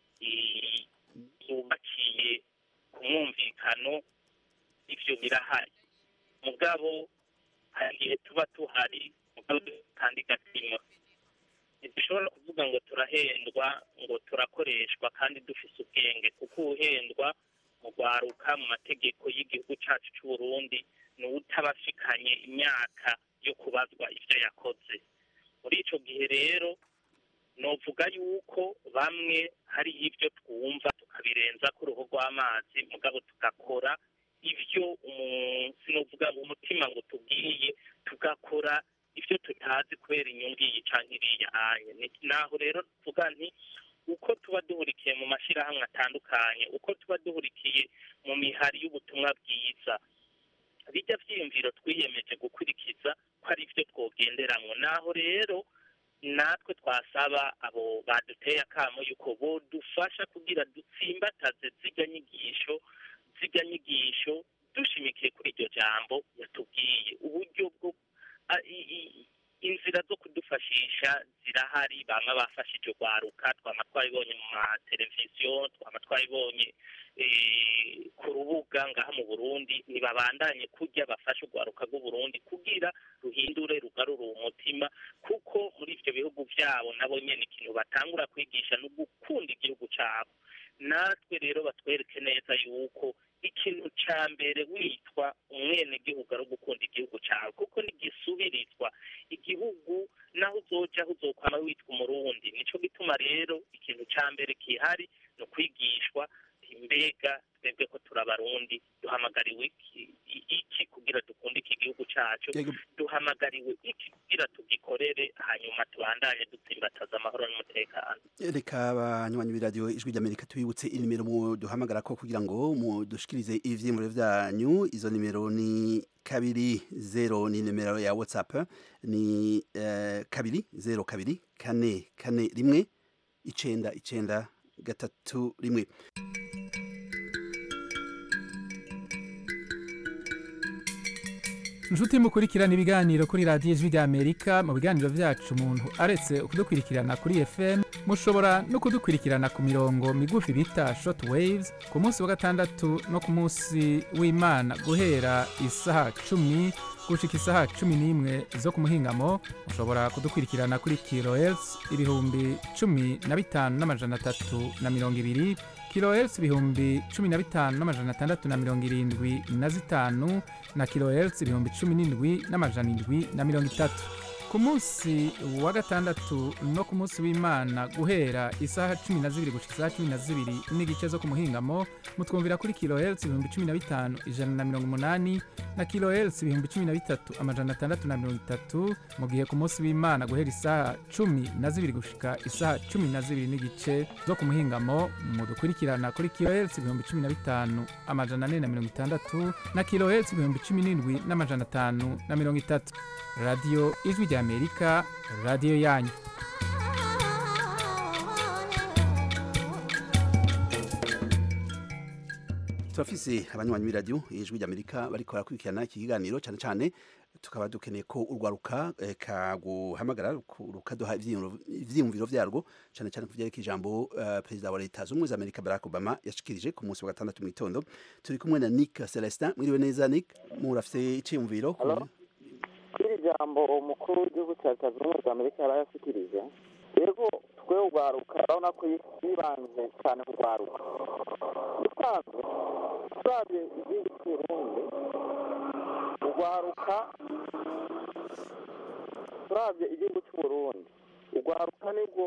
S19: i- yubakiye ku mwumvikano ivyo birahari mugabo hari igihe tuba tuhari mugabo kandi gatima ntidushobora kuvuga ngo turahendwa ngo turakoreshwa kandi dufise ubwenge kuko uhendwa mu rwaruka mu mategeko y'igihugu cacu c'uburundi ni uwutabashikanye imyaka yo kubazwa ivyo yakoze muri ico gihe rero novuga yuko bamwe hari ibyo twumva tukabirenza ku ruhu rw'amazi mugabo tugakora ibyo umunsi novuga ngo umutima ngo tubwiye tugakora ibyo tutazi kubera inyungu iyi canke iriya anye Ni- naho rero tuvuga nti uko tuba duhurikiye mu mashirahamwe atandukanye uko tuba duhurikiye mu mihari y'ubutumwa bwiza bijya vyiyumviro twiyemeje gukurikiza ko ari byo twogenderamwo naho rero natwe twasaba abo baduteye akamo yuko bodufasha kugira dutsimbataze zirya nyigisho zirya nyigisho dushimikiye kuri iryo jambo yatubwiye uburyo bwo a- i- i- inzira zo kudufashisha zirahari bamwe bafashije urwaruka twama twabibonye mu mateleviziyo twama twabibonye eh, ku rubuga ngaha mu burundi ntibabandanye kurya bafashe urwaruka rw'uburundi kugira ruhindure rugarure uwo mutima kuko muri ivyo bihugu vyabo nabo nyene ikintu batangura kwigisha ni ugukunda igihugu cabo natwe rero batwereke neza yuko ikintu ca mbere witwa umwenegihugu ari ugukunda igihugu cawe kuko nigisubirizwa igihugu naho uzoja aho uzokwama witwa umurundi nico gituma rero ikintu ca mbere kihari ni ukwigishwa mbega twebwe ko turi abarundi duhamagariwe iki i- iki kugira dukunde iki gihugu cacu
S8: Yego.
S19: duhamagariwe iki kugira tugikorere hanyuma tubandanye dutsimbataza amahoro n'umutekano
S8: reka abanywanyi b'iradiyo ijwi ry'amerika tubibutse inimero muduhamagara ko kugira ngo mudushikirize ivyiyumviro vyanyu izo nimero ni kabiri zero ni nimero ya whatsapp ni eh, kabiri zero kabiri kane kane rimwe icenda icenda gatatu rimwe
S20: inshuti mukurikirana ibiganiro kuri radiyo ijwi ry'amerika mu biganiro byacu umuntu aretse kudukurikirana kuri fm mushobora no kudukurikirana ku mirongo migufi bita short waves ku munsi wa gatandatu no ku munsi w'imana guhera isaha cumi gushika isaha cumi n'imwe zo ku muhingamo mushobora kudukurikirana kuri kilohertz ibihumbi cumi na bitanu n'amajana atatu na mirongo ibiri kilohertz ibihumbi cumi na bitanu n'amajana atandatu na mirongo irindwi na zitanu na kilohertz ibihumbi cumi n'indwi n'amajana indwi na mirongo itatu ku munsi wa gatandatu no ku munsi w'imana guhera isaha cumi na zibiri gushika isaha cumi na zibiri n'igice zo ku muhingamo mutwumvira kuri kilohertz ibihumbi cumi na bitanu ijana na mirongo umunani na kilohertz ibihumbi cumi na bitatu amajana atandatu na mirongo itatu mu gihe ku munsi w'imana guhera isaha cumi na zibiri gushika isaha cumi na zibiri n'igice zo ku muhingamo mudukurikirana kuri kilohertz ibihumbi cumi na bitanu amajana ane na mirongo itandatu na kilohertz ibihumbi cumi n'indwi n'amajana atanu na mirongo itatu radiyo ijwi ry'amerika radiyo yanyu
S8: turafise abanywanyi b'iradiyo ijwi ry'amerika bariko barakurikirana iki kiganiro cyane cyane tukaba dukeneye ko urwaruka eh, kaguhamagara ruku- rukaduha ivyiyumviro- ivyiyumviro vyarwo cyane cyane ku vyerekeye ijambo eh, perezida wa leta z'ubumwe za amerika barack obama yashikirije ku munsi wa gatandatu mu gitondo turi kumwe na nick celestin mwiriwe neza nick murafise iciyumviro ku-
S21: iri jambo umukuru w'igihugu cya leta zunze ubumwe za amerika yari yashyikirije rero twe urwaruka urabona ko yibanze cyane ku rwaruka usanzwe turabye igihugu cy'uburundi urwaruka turabye igihugu cy'uburundi urwaruka nibwo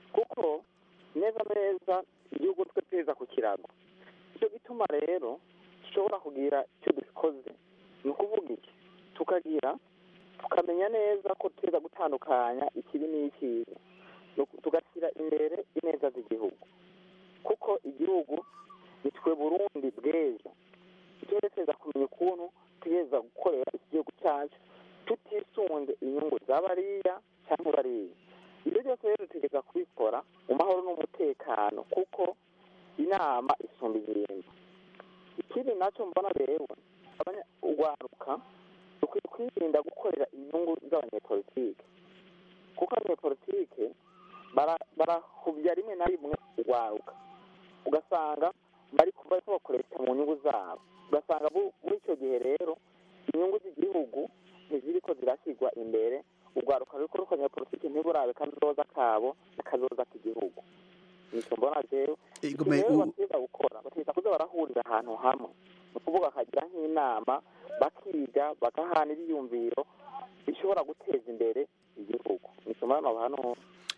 S21: neza neza igihugu twe tweza ku kirago icyo gituma rero dushobora kugira icyo dukoze ni ukuvuga iki tukagira tukamenya neza ko tuza gutandukanya ikibi n'ikiza tugashyira imbere ineza z'igihugu kuko igihugu ni twe burundi bw'ejo tugerageza kumenya ukuntu tugeza gukorera igihugu cyacu tutisunze inyungu za bariya cyangwa bariya ibyo byose rero dutegereza kubikora mu mahoro n'umutekano kuko inama isumba ibintu ikindi nacyo mbona rero urwaruka dukwiye kwirinda gukorera inyungu z'abanyepolitike kuko abanyepolitike barahubya rimwe na rimwe urwaruka ugasanga bari bakoresha mu nyungu zabo ugasanga muri icyo gihe rero inyungu z'igihugu ntiziri ko zirashyirwa imbere urwaruka ruri kuri abanyepolitike ntiburabe kazoza kabo n'akazoza k'igihugu nicyo mbona rero ikintu rero bategereza gukora bategereza kuza barahurira ahantu hamwe ni ukuvuga bakagira nk'inama bakiga bagahana ibyiyumviro bishobora guteza imbere igihugu nicyo mbona hano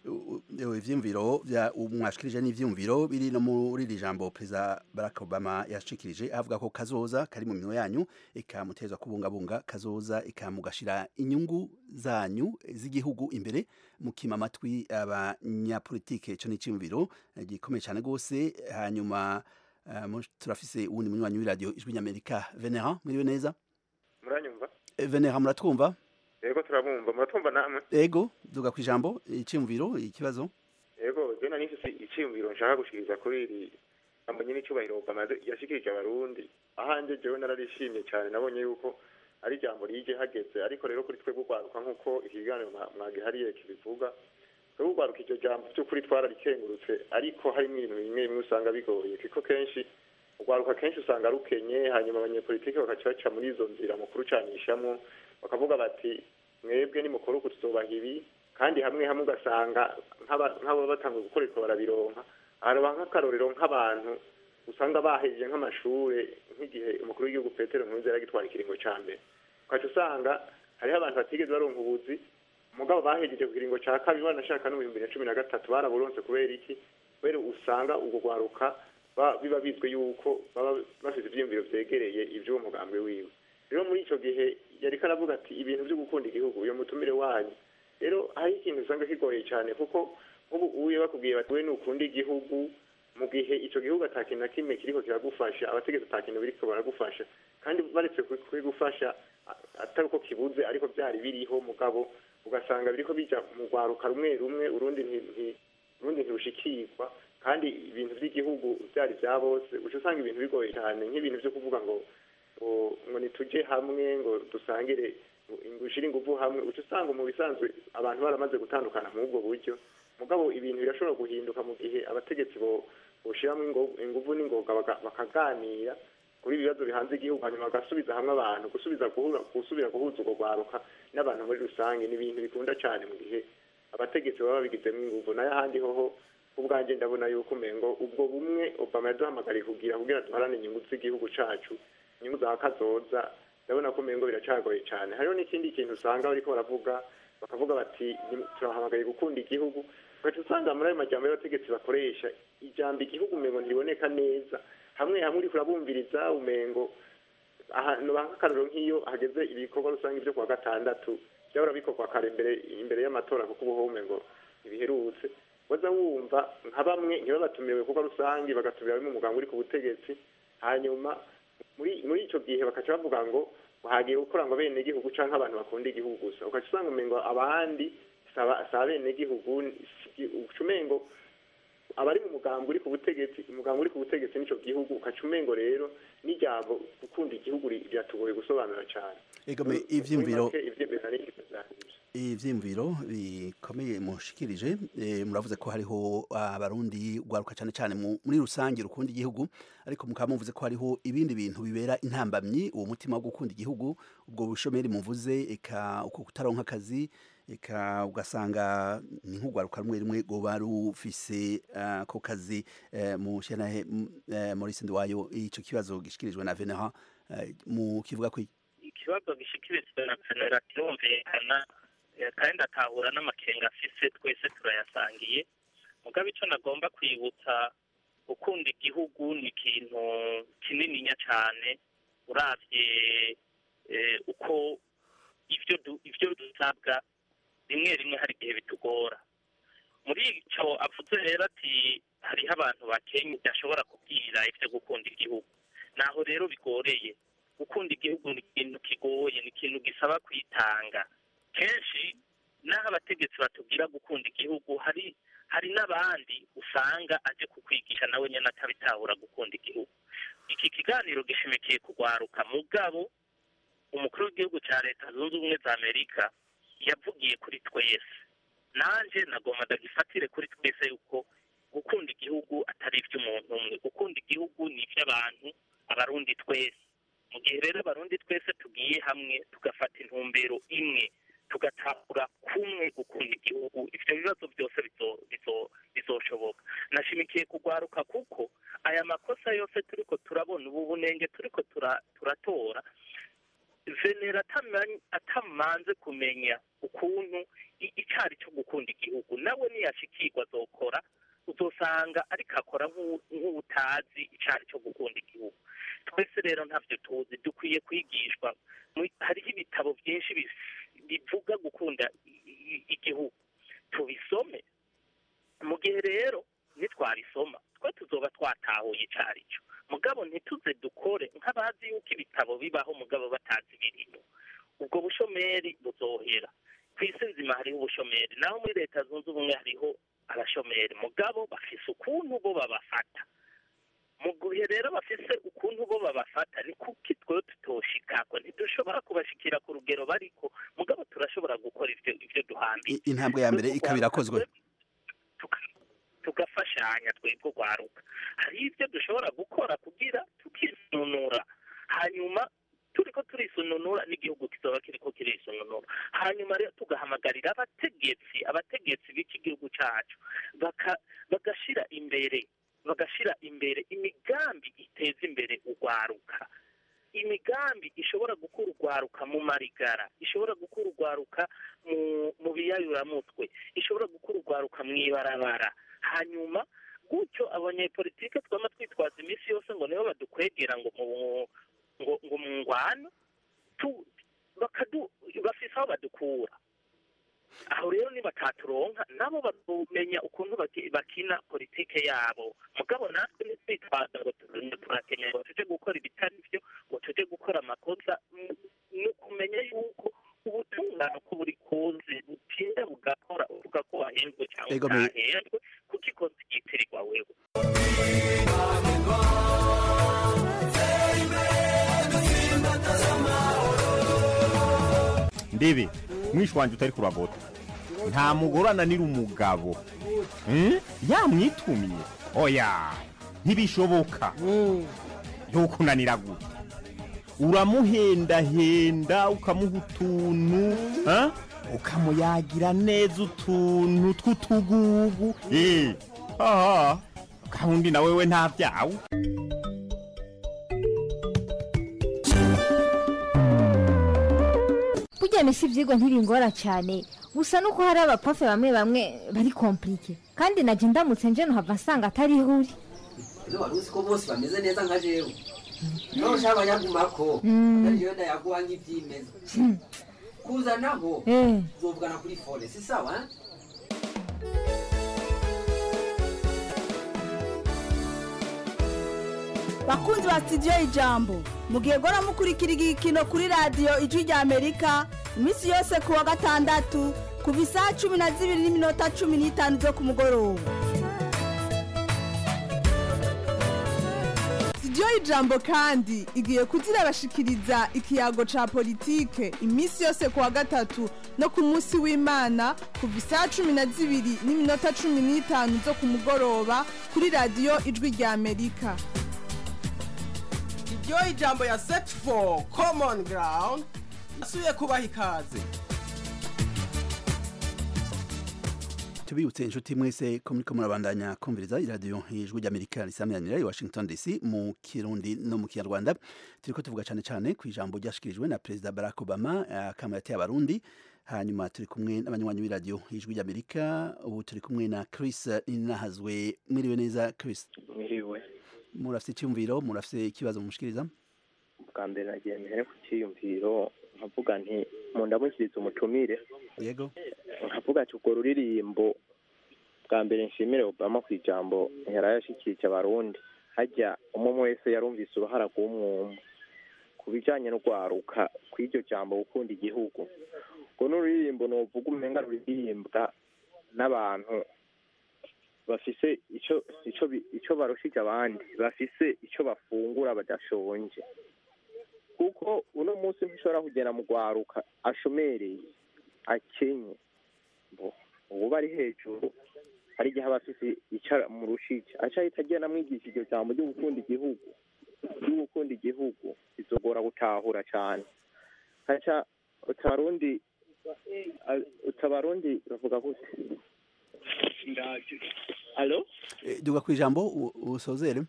S8: ivyumviro vya mwashikirije n'ivyumviro biri no muri iri jambo perezida Barack Obama yashikirije avuga ko kazoza kari mu minwe yanyu ikamutezwa kubungabunga kazoza ikamugashira inyungu zanyu z'igihugu imbere mukima amatwi abanyapolitike ico n'iciyumviro gikomeye cyane gose hanyuma uh, turafise uwundi munywanyi w'iradiyo ijwi ry'amerika venera mwiriwe neza
S5: muranyumva
S8: venera muratwumva
S5: yego turabumva muratwumva namwe
S8: ego duga ku ijambo icyumviro ikibazo
S5: yego jena nifise icyumviro nshaka gushikiriza kuri iri jambo nyine icyubahiro Obama yashikirije abarundi ahanje jewe nararishimye cyane nabonye yuko ari ijambo rije hageze ariko rero kuri twe gugwaruka nk'uko ikiganiro mwagihariye kibivuga twe gugwaruka iryo jambo by'ukuri twararikengurutse ariko harimo ibintu bimwe bimwe usanga bigoye kuko kenshi ugwaruka kenshi usanga rukenye hanyuma abanyepolitike bakaca baca muri izo nzira mu kurucanishamo bakavuga bati mwebwe nimukora uku tuzobaha ibi kandi hamwe hamwe ugasanga nk'abo batanga gukoreshwa barabironka haraba nk'akarorero nk'abantu usanga bahejeje nk'amashure nk'igihe umukuru w'igihugu petero nkurunziza yaragitwara ikiringo ca mbere ukaca usanga hariho abantu batigeze baronka ubuzi mugabo bahejeje ku kiringo ca kabiri banashaka no mu bihumbi bibiri na cumi na gatatu baraburonse kubera iki kubera usanga urwo rwaruka biba bizwi yuko baba bafite ivyiyumviro vyegereye ivy'uwo mugambwe wiwe rero muri ico gihe yariko aravuga ati ibintu vyo gukunda igihugu uyo mutumire wanyu rero hari ikintu usanga kigoye cyane kuko nk'ubu uye bakubwiye bati we nukunda igihugu mu gihe ico gihugu ata kintu na kimwe kiriko kiragufasha abategetsi ata kintu biriko baragufasha kandi baretse kubigufasha atari uko kibuze ariko byari biriho mugabo ugasanga biriko bija mu rwaruka rumwe rumwe urundi urundi ntirushikirwa kandi ibintu by'igihugu byari bya bose uca usanga ibintu bigoye cyane nk'ibintu vyo kuvuga ngo ngo nitujye hamwe ngo dusangire ngushire ingufu hamwe uca usanga mu bisanzwe abantu baramaze gutandukana muri ubwo buryo mugabo ibintu birashobora guhinduka mu gihe abategetsi boshiramo ingufu n'ingoga bakaganira kuri ibibazo bihanze igihugu hanyuma bagasubiza hamwe abantu gusubiza gusubira guhuza urwo rwaruka n'abantu muri rusange ni ibintu bikunda cyane mu gihe abategetsi baba babigizemo ingufu nayo ahandi hoho ubwanjye ndabona yuko umengo ubwo bumwe obama yaduhamagariye kugira kugira duharane inyungu z'igihugu cacu inyungu za kazoza ndabona ko umengo biracagoye cyane hariho n'ikindi kintu usanga bariko baravuga bakavuga bati turahamagaye gukunda igihugu ugaca usanga muri ayo majambo y'abategetsi bakoresha ijambo igihugu umengo ntiriboneka neza hamwe hamwe uriko urabumviriza umengo ahantu nk'akarorero nk'iyo hageze ibikorwa rusange byo kuwa gatandatu byahora bikorwa kare imbere imbere y'amatora kuko ubu umengo ntibiherutse waza wumva nka bamwe ntibabatumiwe ibikorwa rusange bagatumira bimwe umuganga uri ku butegetsi hanyuma muri muri icyo gihe bakaca bavuga ngo hagiye gukora ngo bene igihugu canke abantu bakunda igihugu gusa ukaca usanga umengo abandi sa bene igihugu umengo abari mu mugambi uri ku butegetsi umugambi uri ku butegetsi n'ico gihugu ukaca umengo rero n'ijambo gukunda igihugu biratugoye gusobanura cane
S8: egome ivyumviro ivyimviro bikomeye mushikirije muravuze ko hariho abarundi rwaruka cyane cyane muri rusange rukunda igihugu ariko mukaba muvuze ko hariho ibindi bintu bibera intambamyi uwo mutima wo gukunda igihugu ubwo bushomeri muvuze eka uko kutaronka akazi eka ugasanga ni nk'urwaruka rumwe rumwe rwoba rufise ako kazi mu shanahe muri sindi wayo ico kibazo gishikirijwe na venera mu kivuga ko
S19: ikibazo gishikirizwa na venera kirumvikana kandi atahura n'amakenga afise twese turayasangiye mugabo icyo nagomba kwibutsa gukunda igihugu ni ikintu kinininya cyane urabye eh, uko ibyo du- ibyo dusabwa rimwe rimwe hari igihe bitugora muri icyo avuze rero ati hariho abantu bakenya udashobora kubwira ibyo gukunda igihugu naho rero bigoreye gukunda igihugu ni ikintu kigoye ni ikintu gisaba kwitanga kenshi n'aho abategetsi batubwira gukunda igihugu hari hari n'abandi usanga aje kukwigisha nawe nyine atabitahura gukunda igihugu iki kiganiro gishimikiye kugwaruka mugabo umukuru w'igihugu cya leta zunze ubumwe za amerika yavugiye kuri twese nanjye nagomba ndagifatire kuri twese yuko gukunda igihugu atari iby'umuntu umwe gukunda igihugu ni iby'abantu abarundi twese mu gihe rero abarundi twese tugiye hamwe tugafata intumbero imwe tugatahura kumwe gukunda igihugu ibyo bibazo byose bizo- bizo- bizoshoboka nashimikiye kugwaruka kuko aya makosa yose turiko turabona ubu bunenge turiko tura- turatora venera atama- atamanze kumenya ukuntu i- icari cyo gukunda igihugu nawe niyashikirwa azokora uzosanga ariko akora nk'u- nk'utazi icari cyo gukunda igihugu twese rero ntavyo tuzi dukwiye kwigishwa Mu- hariho ibitabo byinshi bis- bivuga gukunda i- i- igihugu tubisome mu gihe rero nitwarisoma twe tuzoba twatahuye icari cyo mugabo ntituze dukore nk'abazi yuko ibitabo bibaho mugabo batazi ibirimo ubwo bushomeri buzohera ku isi nzima hariho ubushomeri naho muri leta zunze ubumwe hariho abashomeri mugabo bafise ukuntu bo babafata mu gihe rero bafise ukuntu bo babafata ni kuki twewe tutoshikako ntidushobora kubashikira ku rugero bariko mugabo turashobora gukora ivyo ivyo duhambiye
S8: I- intambwe ya mbere ikaba irakozwe
S19: tugafashanya twebwe urwaruka hari ibyo dushobora gukora kugira tukisununura hanyuma turiko turisununura n'igihugu kizoba kiriko kirisununura hanyuma rero tugahamagarira abategetsi abategetsi b'iki gihugu cacu baka- bagashira imbere bagashira imbere imigambi iteza imbere urwaruka imigambi ishobora gukura urwaruka mu marigara ishobora gukura urwaruka mu mu biyayuramutwe ishobora gukura urwaruka mu ibarabara hanyuma gutyo abanyepolitike twama twitwaza iminsi yose ngo nibo badukwegera ngo mu ngo ngo mu ngwano tu- bakadu bafise aho badukura aho rero nibataturonka nabo bakumenya ukuntu baki- bakina politike yabo mugabo natwe ntitwitwaza ngo tu- turakenya ngo tuje gukora ibitari byo ngo tuje gukora amakosa Mm, ni ukumenya yuko ubutungane uko buri kuzi butinda bugakora uvuga ko wahembwe cyangwa
S8: Ego, me-
S19: utahembwe kuko ikoze ryitirirwa wewe
S7: ndebe mwishi wanjye utari kuragota nta mugore ananira umugabo Hmm? yamwitumye oya ntibishoboka ntukunanira gute uramuhendahenda ukamuha utuntu ha? ukamuyagira neza utuntu tw'utugugu Eh, aha gahunda na wewe nta byawe
S22: burya misi ibyigwa ntibingora cyane gusa nuko hari abapafe bamwe bamwe bari komplike kandi najya ndamutse nje nuhava nsanga atari ihuri
S23: ino wari uzi ko bose bameze neza nka jewe nawe ushaka abanyagumako
S22: Mm.
S23: ariyo ndayaguha nk'ibyimeza kuzanaho
S22: Eh.
S23: uzovugana kuri fone si sawa eh?
S24: bakunzi ba sitidiyo ijambo mugihe gora mukurikira igikino kuri radiyo ijwi rya amerika iminsi yose ku wa gatandatu kuva isaha cumi na zibiri n'iminota cumi n'itanu zo ku mugoroba sitidiyo y'ijambo kandi igiye kuzirabashikiriza ikiyago ca politike iminsi yose ku wa gatatu no ku munsi w'imana kuva isaha cumi na zibiri n'iminota cumi n'itanu zo ku mugoroba kuri radiyo ijwi rya amerika
S25: iryo ijambo ya set for common ground asuye kubaha ikaze
S8: tubibutse inshuti mwese ko muriko murabandanya kumviriza iradiyo ijwi ry'amerika risamiranira i washington dc mu kirundi no mu kinyarwanda turiko tuvuga cane cane ku ijambo ryashikirijwe na perezida barack obama akama yateye abarundi hanyuma turi kumwe n'abanywanyi b'iradiyo ijwi ry'amerika ubu turi kumwe na chris ninahazwe mwiriwe neza chris
S2: mwiriwe
S8: murafite icyumviro murafite ikibazo mushikiriza
S2: bwa mbere nagiye mbere ku cyiyumviro nkavuga nti mu ndamukiriza umutumire
S8: yego
S2: nkavuga ati urwo ruririmbo bwa mbere nshimire obama ku ijambo yarayashikirije abarundi hajya umwe umwe wese yarumvise uruhara rw'umwumwe ku bijyanye no kwaruka kw'iryo jambo gukunda igihugu ngo n'ururirimbo nuvuga umenga ruririmbwa n'abantu bafise icyo icyo bi- icyo barushije abandi bafise icyo bafungura badashonje kuko uno munsi ntishobora kugera mu rwaruka ashomereye akenye ngo ubu ari hejuru hari igihe aba afise icyo murushije aca ahita agenda amwigisha iryo jambo ryo gukunda igihugu ryo gukunda igihugu bizogora gutahura cyane haca utabarundi utabarundi bavuga gute alo
S8: Eh, duga ku ijambo u- usozere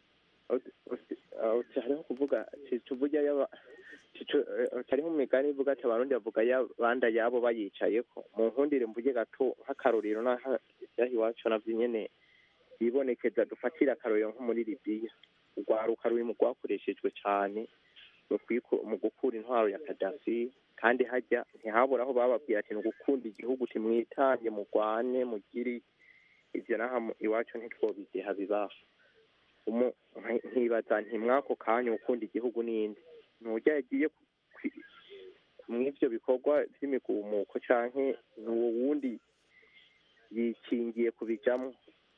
S2: uti hariho kuvuga tuvuga yaba hariho umugani ivuga ati abarundi bavuga yabanda yabo bayicayeko mu nkundire mvuge gato nk'akarorero n'aha ibyaha iwacu navyo nyene bibonekeza dufatira akarorero nko muri libiya urwaruka ruri mu rwakoreshejwe cane mu kwiku- mu gukura intwaro ya kadafi kandi hajya ntihabura aho bababwira ati ni ugukunda igihugu timwitange mugwane mugiri ivyo naha mu- iwacu ntitwobigiha bibaho umu- nki- nkibaza nti mwako kanya ukunda igihugu n'indi nturya yagiye ku- kwi- mw'ivyo bikorwa vy'imigumuko canke n'uwo wundi yikingiye kubijamwo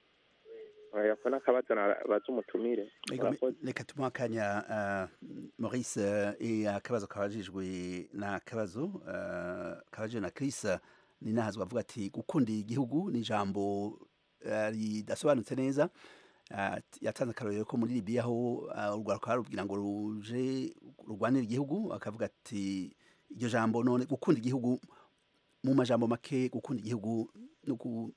S2: yako n'akabazo nabaza umutumire
S8: Ego, me- reka tumuha akanya uh, maurice uh, akabazo kabajijwe na akabazo uh, kabajijwe na chris ni nahazwa avuga ati gukunda igihugu ni ijambo uh, ridasobanutse neza uh, yatanze akarorero ko muri libiya aho uh, urwaruka rubwira ngo ruje rurwanira igihugu akavuga ati iryo jambo none gukunda igihugu mu majambo make gukunda igihugu no ku-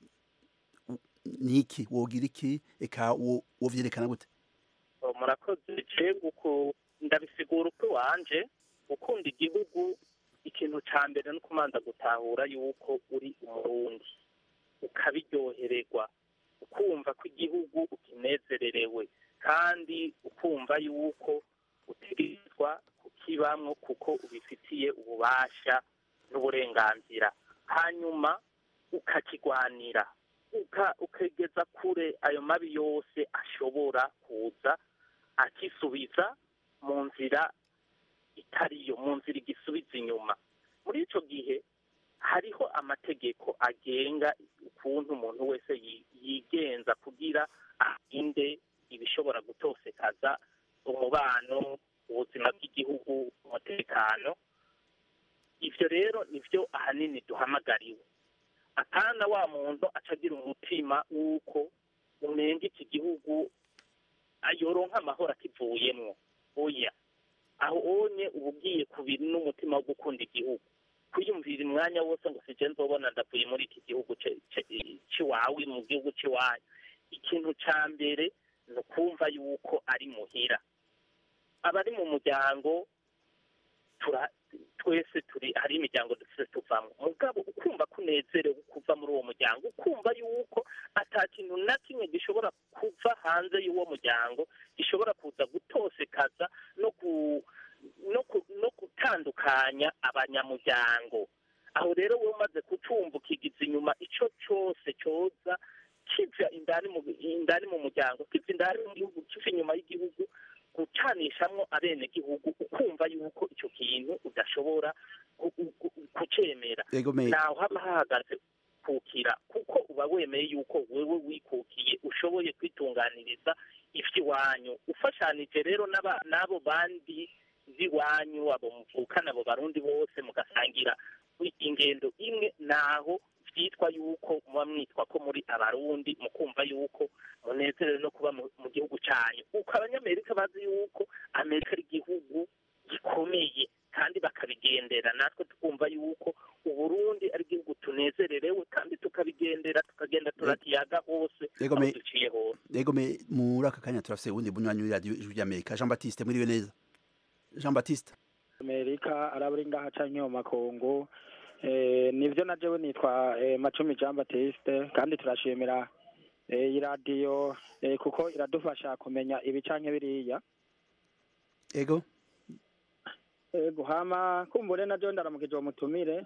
S8: ni iki wogira iki eka wo- wovyerekana gute
S19: Oh, murakoze jewe uko ndabisigura uko wanje gukunda igihugu ikintu ca mbere no kumanza gutahura yuko uri umurundi ukabiryohererwa ukumva ko igihugu ukinezererewe kandi ukumva yuko utegerezwa kukibamwo kuko ubifitiye ububasha n'uburenganzira hanyuma ukakigwanira uka- ukegeza kure ayo mabi yose ashobora kuza akisubiza mu nzira itariyo mu nzira igisubiza inyuma muri ico gihe hariho amategeko agenga ukuntu umuntu wese yi- yigenza kugira arinde ibishobora gutosekaza umubano ubuzima bw'igihugu umutekano ivyo rero nivyo ahanini duhamagariwe atana wa muntu aca agira umutima w'uko umenga iki gihugu ayoronka amahoro akivuyemwo oya aho onye uba ugiye ku bintu n'umutima wo gukunda igihugu kwiyumvira umwanya wose ngo sije nzobona ndavuye muri iki gihugu ce- ce- ciwawe mu gihugu ciwanyu ikintu ca mbere ni ukumva yuko ari muhira abari mu muryango tura twese turi hari imiryango dufite tuvamo mugabo ukumva ko unezerewe kuva muri uwo muryango ukumva yuko ata kintu na kimwe gishobora kuva hanze y'uwo muryango gishobora kuza gutosekaza no ku no ku no gutandukanya abanyamuryango aho rero wowe umaze kucumva ukigiza inyuma ico cyose cyoza kiva indani mu indani mu muryango kiva indani mu gihugu kiva inyuma y'igihugu gucanishamwo abenegihugu ukumva yuko icyo kintu udashobora gu- gu- gu- kucemera
S8: Ego me-
S19: naho haba hahagaze kukira kuko uba wemeye yuko wewe wikukiye ushoboye kwitunganiriza ivy'iwanyu ufashanije rero n'aba- n'abo bandi b'iwanyu abo muvukana abo barundi bose mugasangira ingendo imwe naho vyitwa yuko muba mwitwa ko muri abarundi mukumva yuko munezerewe no kuba mu- mu gihugu canyu uko abanyamerika bazi yuko amerika ari igihugu gikomeye kandi bakabigendera natwe tukumva yuko uburundi ari igihugu tunezererewe kandi tukabigendera tukagenda turatiyaga hose
S8: Yego
S19: aho
S8: me-
S19: duciye hose
S8: Ego me muri aka kanya turafise uwundi bunywanyi w'iradiyo ijwi ry'Amerika Jean Baptiste mwiriwe neza Jean Baptiste
S4: amerika araburi ngaha canke mu makungu eh, nivyo na jewe nitwa eh, macumi jean baptiste kandi turashimira eh, iyi radiyo eh, kuko iradufasha kumenya ibi canke biriya
S8: ego
S4: ego hama kumbure na jo ndaramukije uwo mutumire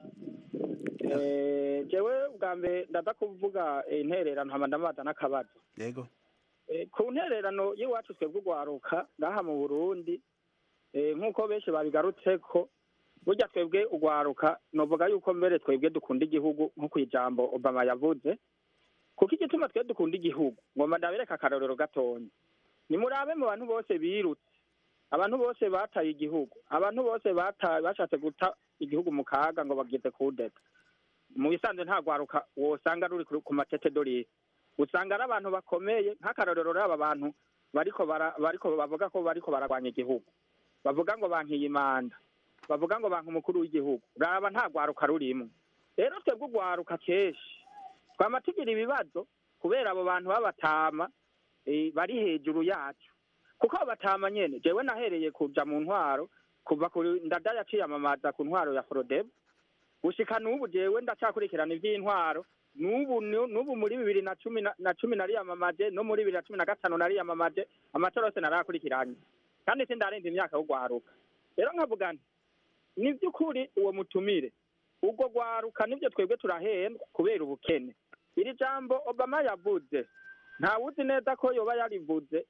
S4: Eh, jewe bwa mbere ndaza kuvuga eh, intererano hama ndamubaza n'akabazo
S8: ego
S4: Eh, ku ntererano y'iwacu twebwe urwaruka ngaha mu burundi eh, nk'uko benshi babigarutseko burya twebwe urwaruka novuga yuko mbere twebwe dukunda igihugu nko ijambo obama yavuze kuko igituma twe dukunda igihugu ngomba ndabereka akarorero gatonya nimurabe mu bantu bose birutse abantu bose bataye igihugu abantu bose bataye bashatse guta igihugu mu kaga ngo bageze kudeta mu bisanzwe nta rwaruka wosanga ruri ku ku matete dorire usanga ari abantu bakomeye nk'akarorero rero aba bantu bariko bara- bariko bavuga ko bariko baragwanya igihugu bavuga ngo bankiye imanda bavuga ngo banka umukuru w'igihugu raba nta rwaruka rurimo rero twebwe urwaruka kenshi twama tugira ibibazo kubera abo bantu b'abatama eh, bari hejuru yacu kuko abo batama nyene jewe nahereye kuja mu ntwaro kuva kuri ndada yaciyamamaza ku ntwaro ya forodebo gushika n'ubu jewe ndacakurikirana ivy'intwaro n'ubu nu- n'ubu muri bibiri na cumi na- na cumi nariyamamaje no muri bibiri na cumi na gatanu nariyamamaje amatora yose narayakurikiranye kandi sindarenza imyaka yo gwaruka rero nkavuga nti ni by'ukuri uwo mutumire ubwo gwaruka nibyo twebwe turahendwa kubera ubukene iri jambo obama yavuze ntawuzi neza ko yoba yarivuze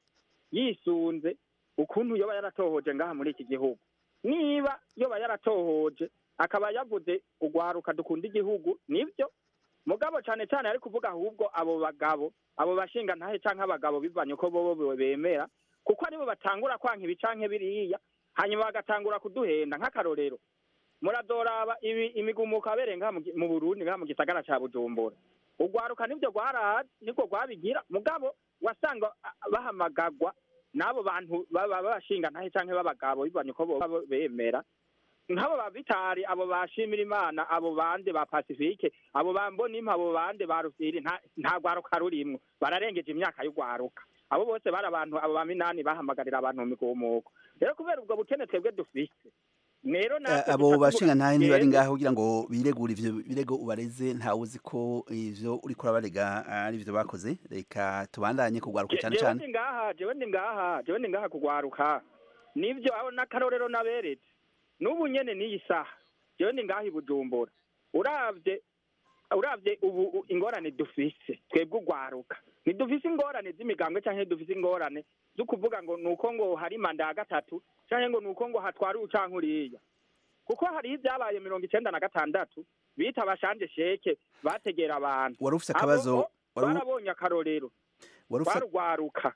S4: yisunze ukuntu yoba yaratohoje ngaha muri iki gihugu niba yoba yaratohoje akaba yavuze ugwaruka dukunda igihugu nibyo mugabo cyane cyane ari kuvuga ahubwo abo bagabo abo bashinga ntahe canke abagabo bivanye uko bobo bemera kuko aribo batangura kwanka ibi canke biriya hanyuma bagatangura kuduhenda nk'akarorero muradoraba ibi imigumuko abereye ngaha mu gi- mu Burundi ngaha mu gisagara ca Bujumbura ugwaruka nibyo rwarazi nibwo rwabigira mugabo wasanga a- bahamagagwa n'abo bantu baba bashinga ntahe canke b'abagabo bivanye uko bobo bemera nk'abo ba vitari abo bashimira imana abo bande ba pacifique abo ba mbonimpa abo bande ba rufiri nta nta rwaruka rurimwo bararengeje imyaka y'urwaruka abo bose bari abantu abo ba minani bahamagarira abantu mu migumuko rero kubera ubwo bukene twebwe dufise rero
S8: Eh,
S4: natwe
S8: abo
S4: duca
S8: bashinga
S4: tuvuga
S8: ntahe ntibari
S4: twebwe-
S8: ngaho kugira ngo biregure ivyo birego ubareze ntawe uzi ko ivyo uriko urabarega ari ivyo bakoze reka tubandanye kugwaruka
S4: Je-
S8: cyane
S4: jewe
S8: cyane
S4: ndi ngaha jewe ndi ngaha jewe ndi ngaha kugwaruka nivyo aho n'akarorero naberetse n'ubu nyene n'iyi saha jewe ndi ngaha i bujumbura uravye uravye ubu u- ingorane dufise twebwe ugwaruka ntidufise ingorane z'imigambwe canke dufise ingorane zo kuvuga ngo nuko ngo hari manda ya gatatu canke ngo nuko ngo hatwara uyu canke uriya kuko hariho ibyabaye mirongo icenda na gatandatu bita abashanje sheke bategera abantu
S8: Wari ufise
S4: Abo
S8: akabazo-
S4: bo
S8: wari u-
S4: barabonye akarorero
S8: Wari ufise-
S4: barugwaruka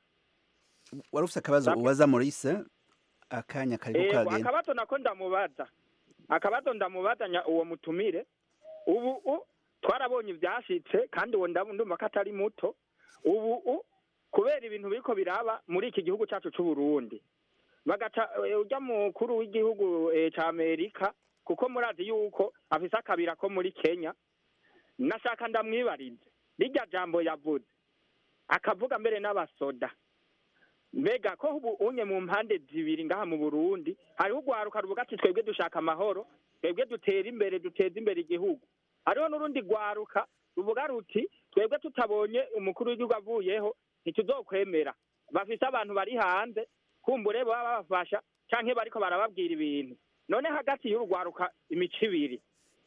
S8: wari ufise akabazo ubaza Maurice akanya kariko
S4: Ego,
S8: kagenda
S4: akabazo nako ndamubaza akabazo ndamubaza nya- uwo mutumire ubu u- twarabonye ivyashitse kandi uwo ndabu- ndumva ko atari muto ubu u- kubera ibintu biriko biraba muri iki gihugu cacu c'uburundi bagaca eh, urya mukuru w'igihugu eh, ca amerika kuko murazi yuko afise akabira ko muri kenya nashaka ndamwibarize rirya jambo yavuze akavuga mbere n'abasoda mbega ko ubu unye mu mpande zibiri ngaha mu burundi hariho urwaruka ruvuga ati twebwe dushaka amahoro twebwe dutera imbere duteza imbere igihugu hariho n'urundi rwaruka ruvuga ruti twebwe tutabonye umukuru w'igihugu avuyeho ntituzokwemera bafise abantu bari hanze kumbure baba babafasha canke bariko barababwira ibintu none hagati y'urugwaruka imico ibiri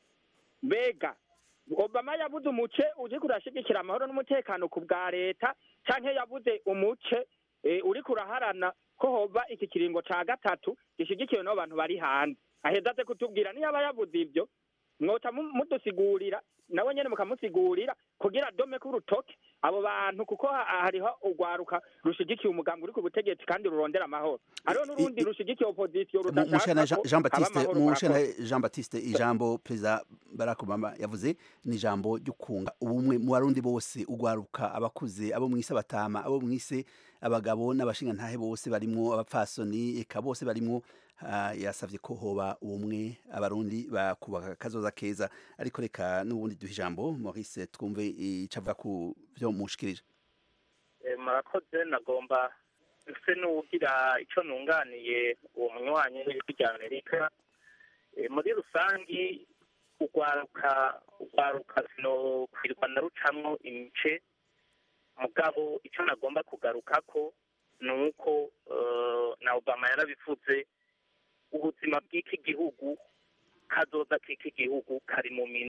S4: mbega obama yabuze umuce uriko urashigikira amahoro n'umutekano ku bwa leta canke yabuze umuce eh, uriko uraharana ko hova iki kiringo ca gatatu gishigikiwe n'abo bantu bari hanze aheza aze kutubwira niyaba yabuze ivyo mwoca mu- mudusigurira nawe nyene mukamusigurira kugira dome k'urutoke abo bantu kuko ha- hariho urwaruka rushigikiye umugambi uri ku butegetsi kandi rurondera amahoro hariho n'urundi rushigikiye opozisiyo
S8: mushana
S4: rudashaka ko
S8: Jean
S4: haba
S8: Baptiste
S4: amahoro
S8: mushana
S4: murakoze.
S8: Jean Baptiste ijambo perezida Barack Obama yavuze ni ijambo ryo kunga ubumwe mu barundi bose ugwaruka abakuze abo mwise abatama abo mwise abagabo n'abashinga ntahe bose barimwo abapfasoni eka bose barimwo ah, yasavye ko hoba ubumwe abarundi bakubaka kazoza keza ariko reka n'ubundi duha ijambo Maurice twumve icavuga ku vyo mushikirije
S19: Eh, murakoze nagomba ese n'uwugira icyo nunganiye uwo munywanyi w'ijwi rya amerika Eh, muri rusangi urwaruka urwaruka sino kwirwa na rucamwo imice mugabo icyo nagomba kugaruka ko ni uko eh, na obama yarabivuze ubuzima bw'iki gihugu kazoza k'iki gihugu kari mu minwe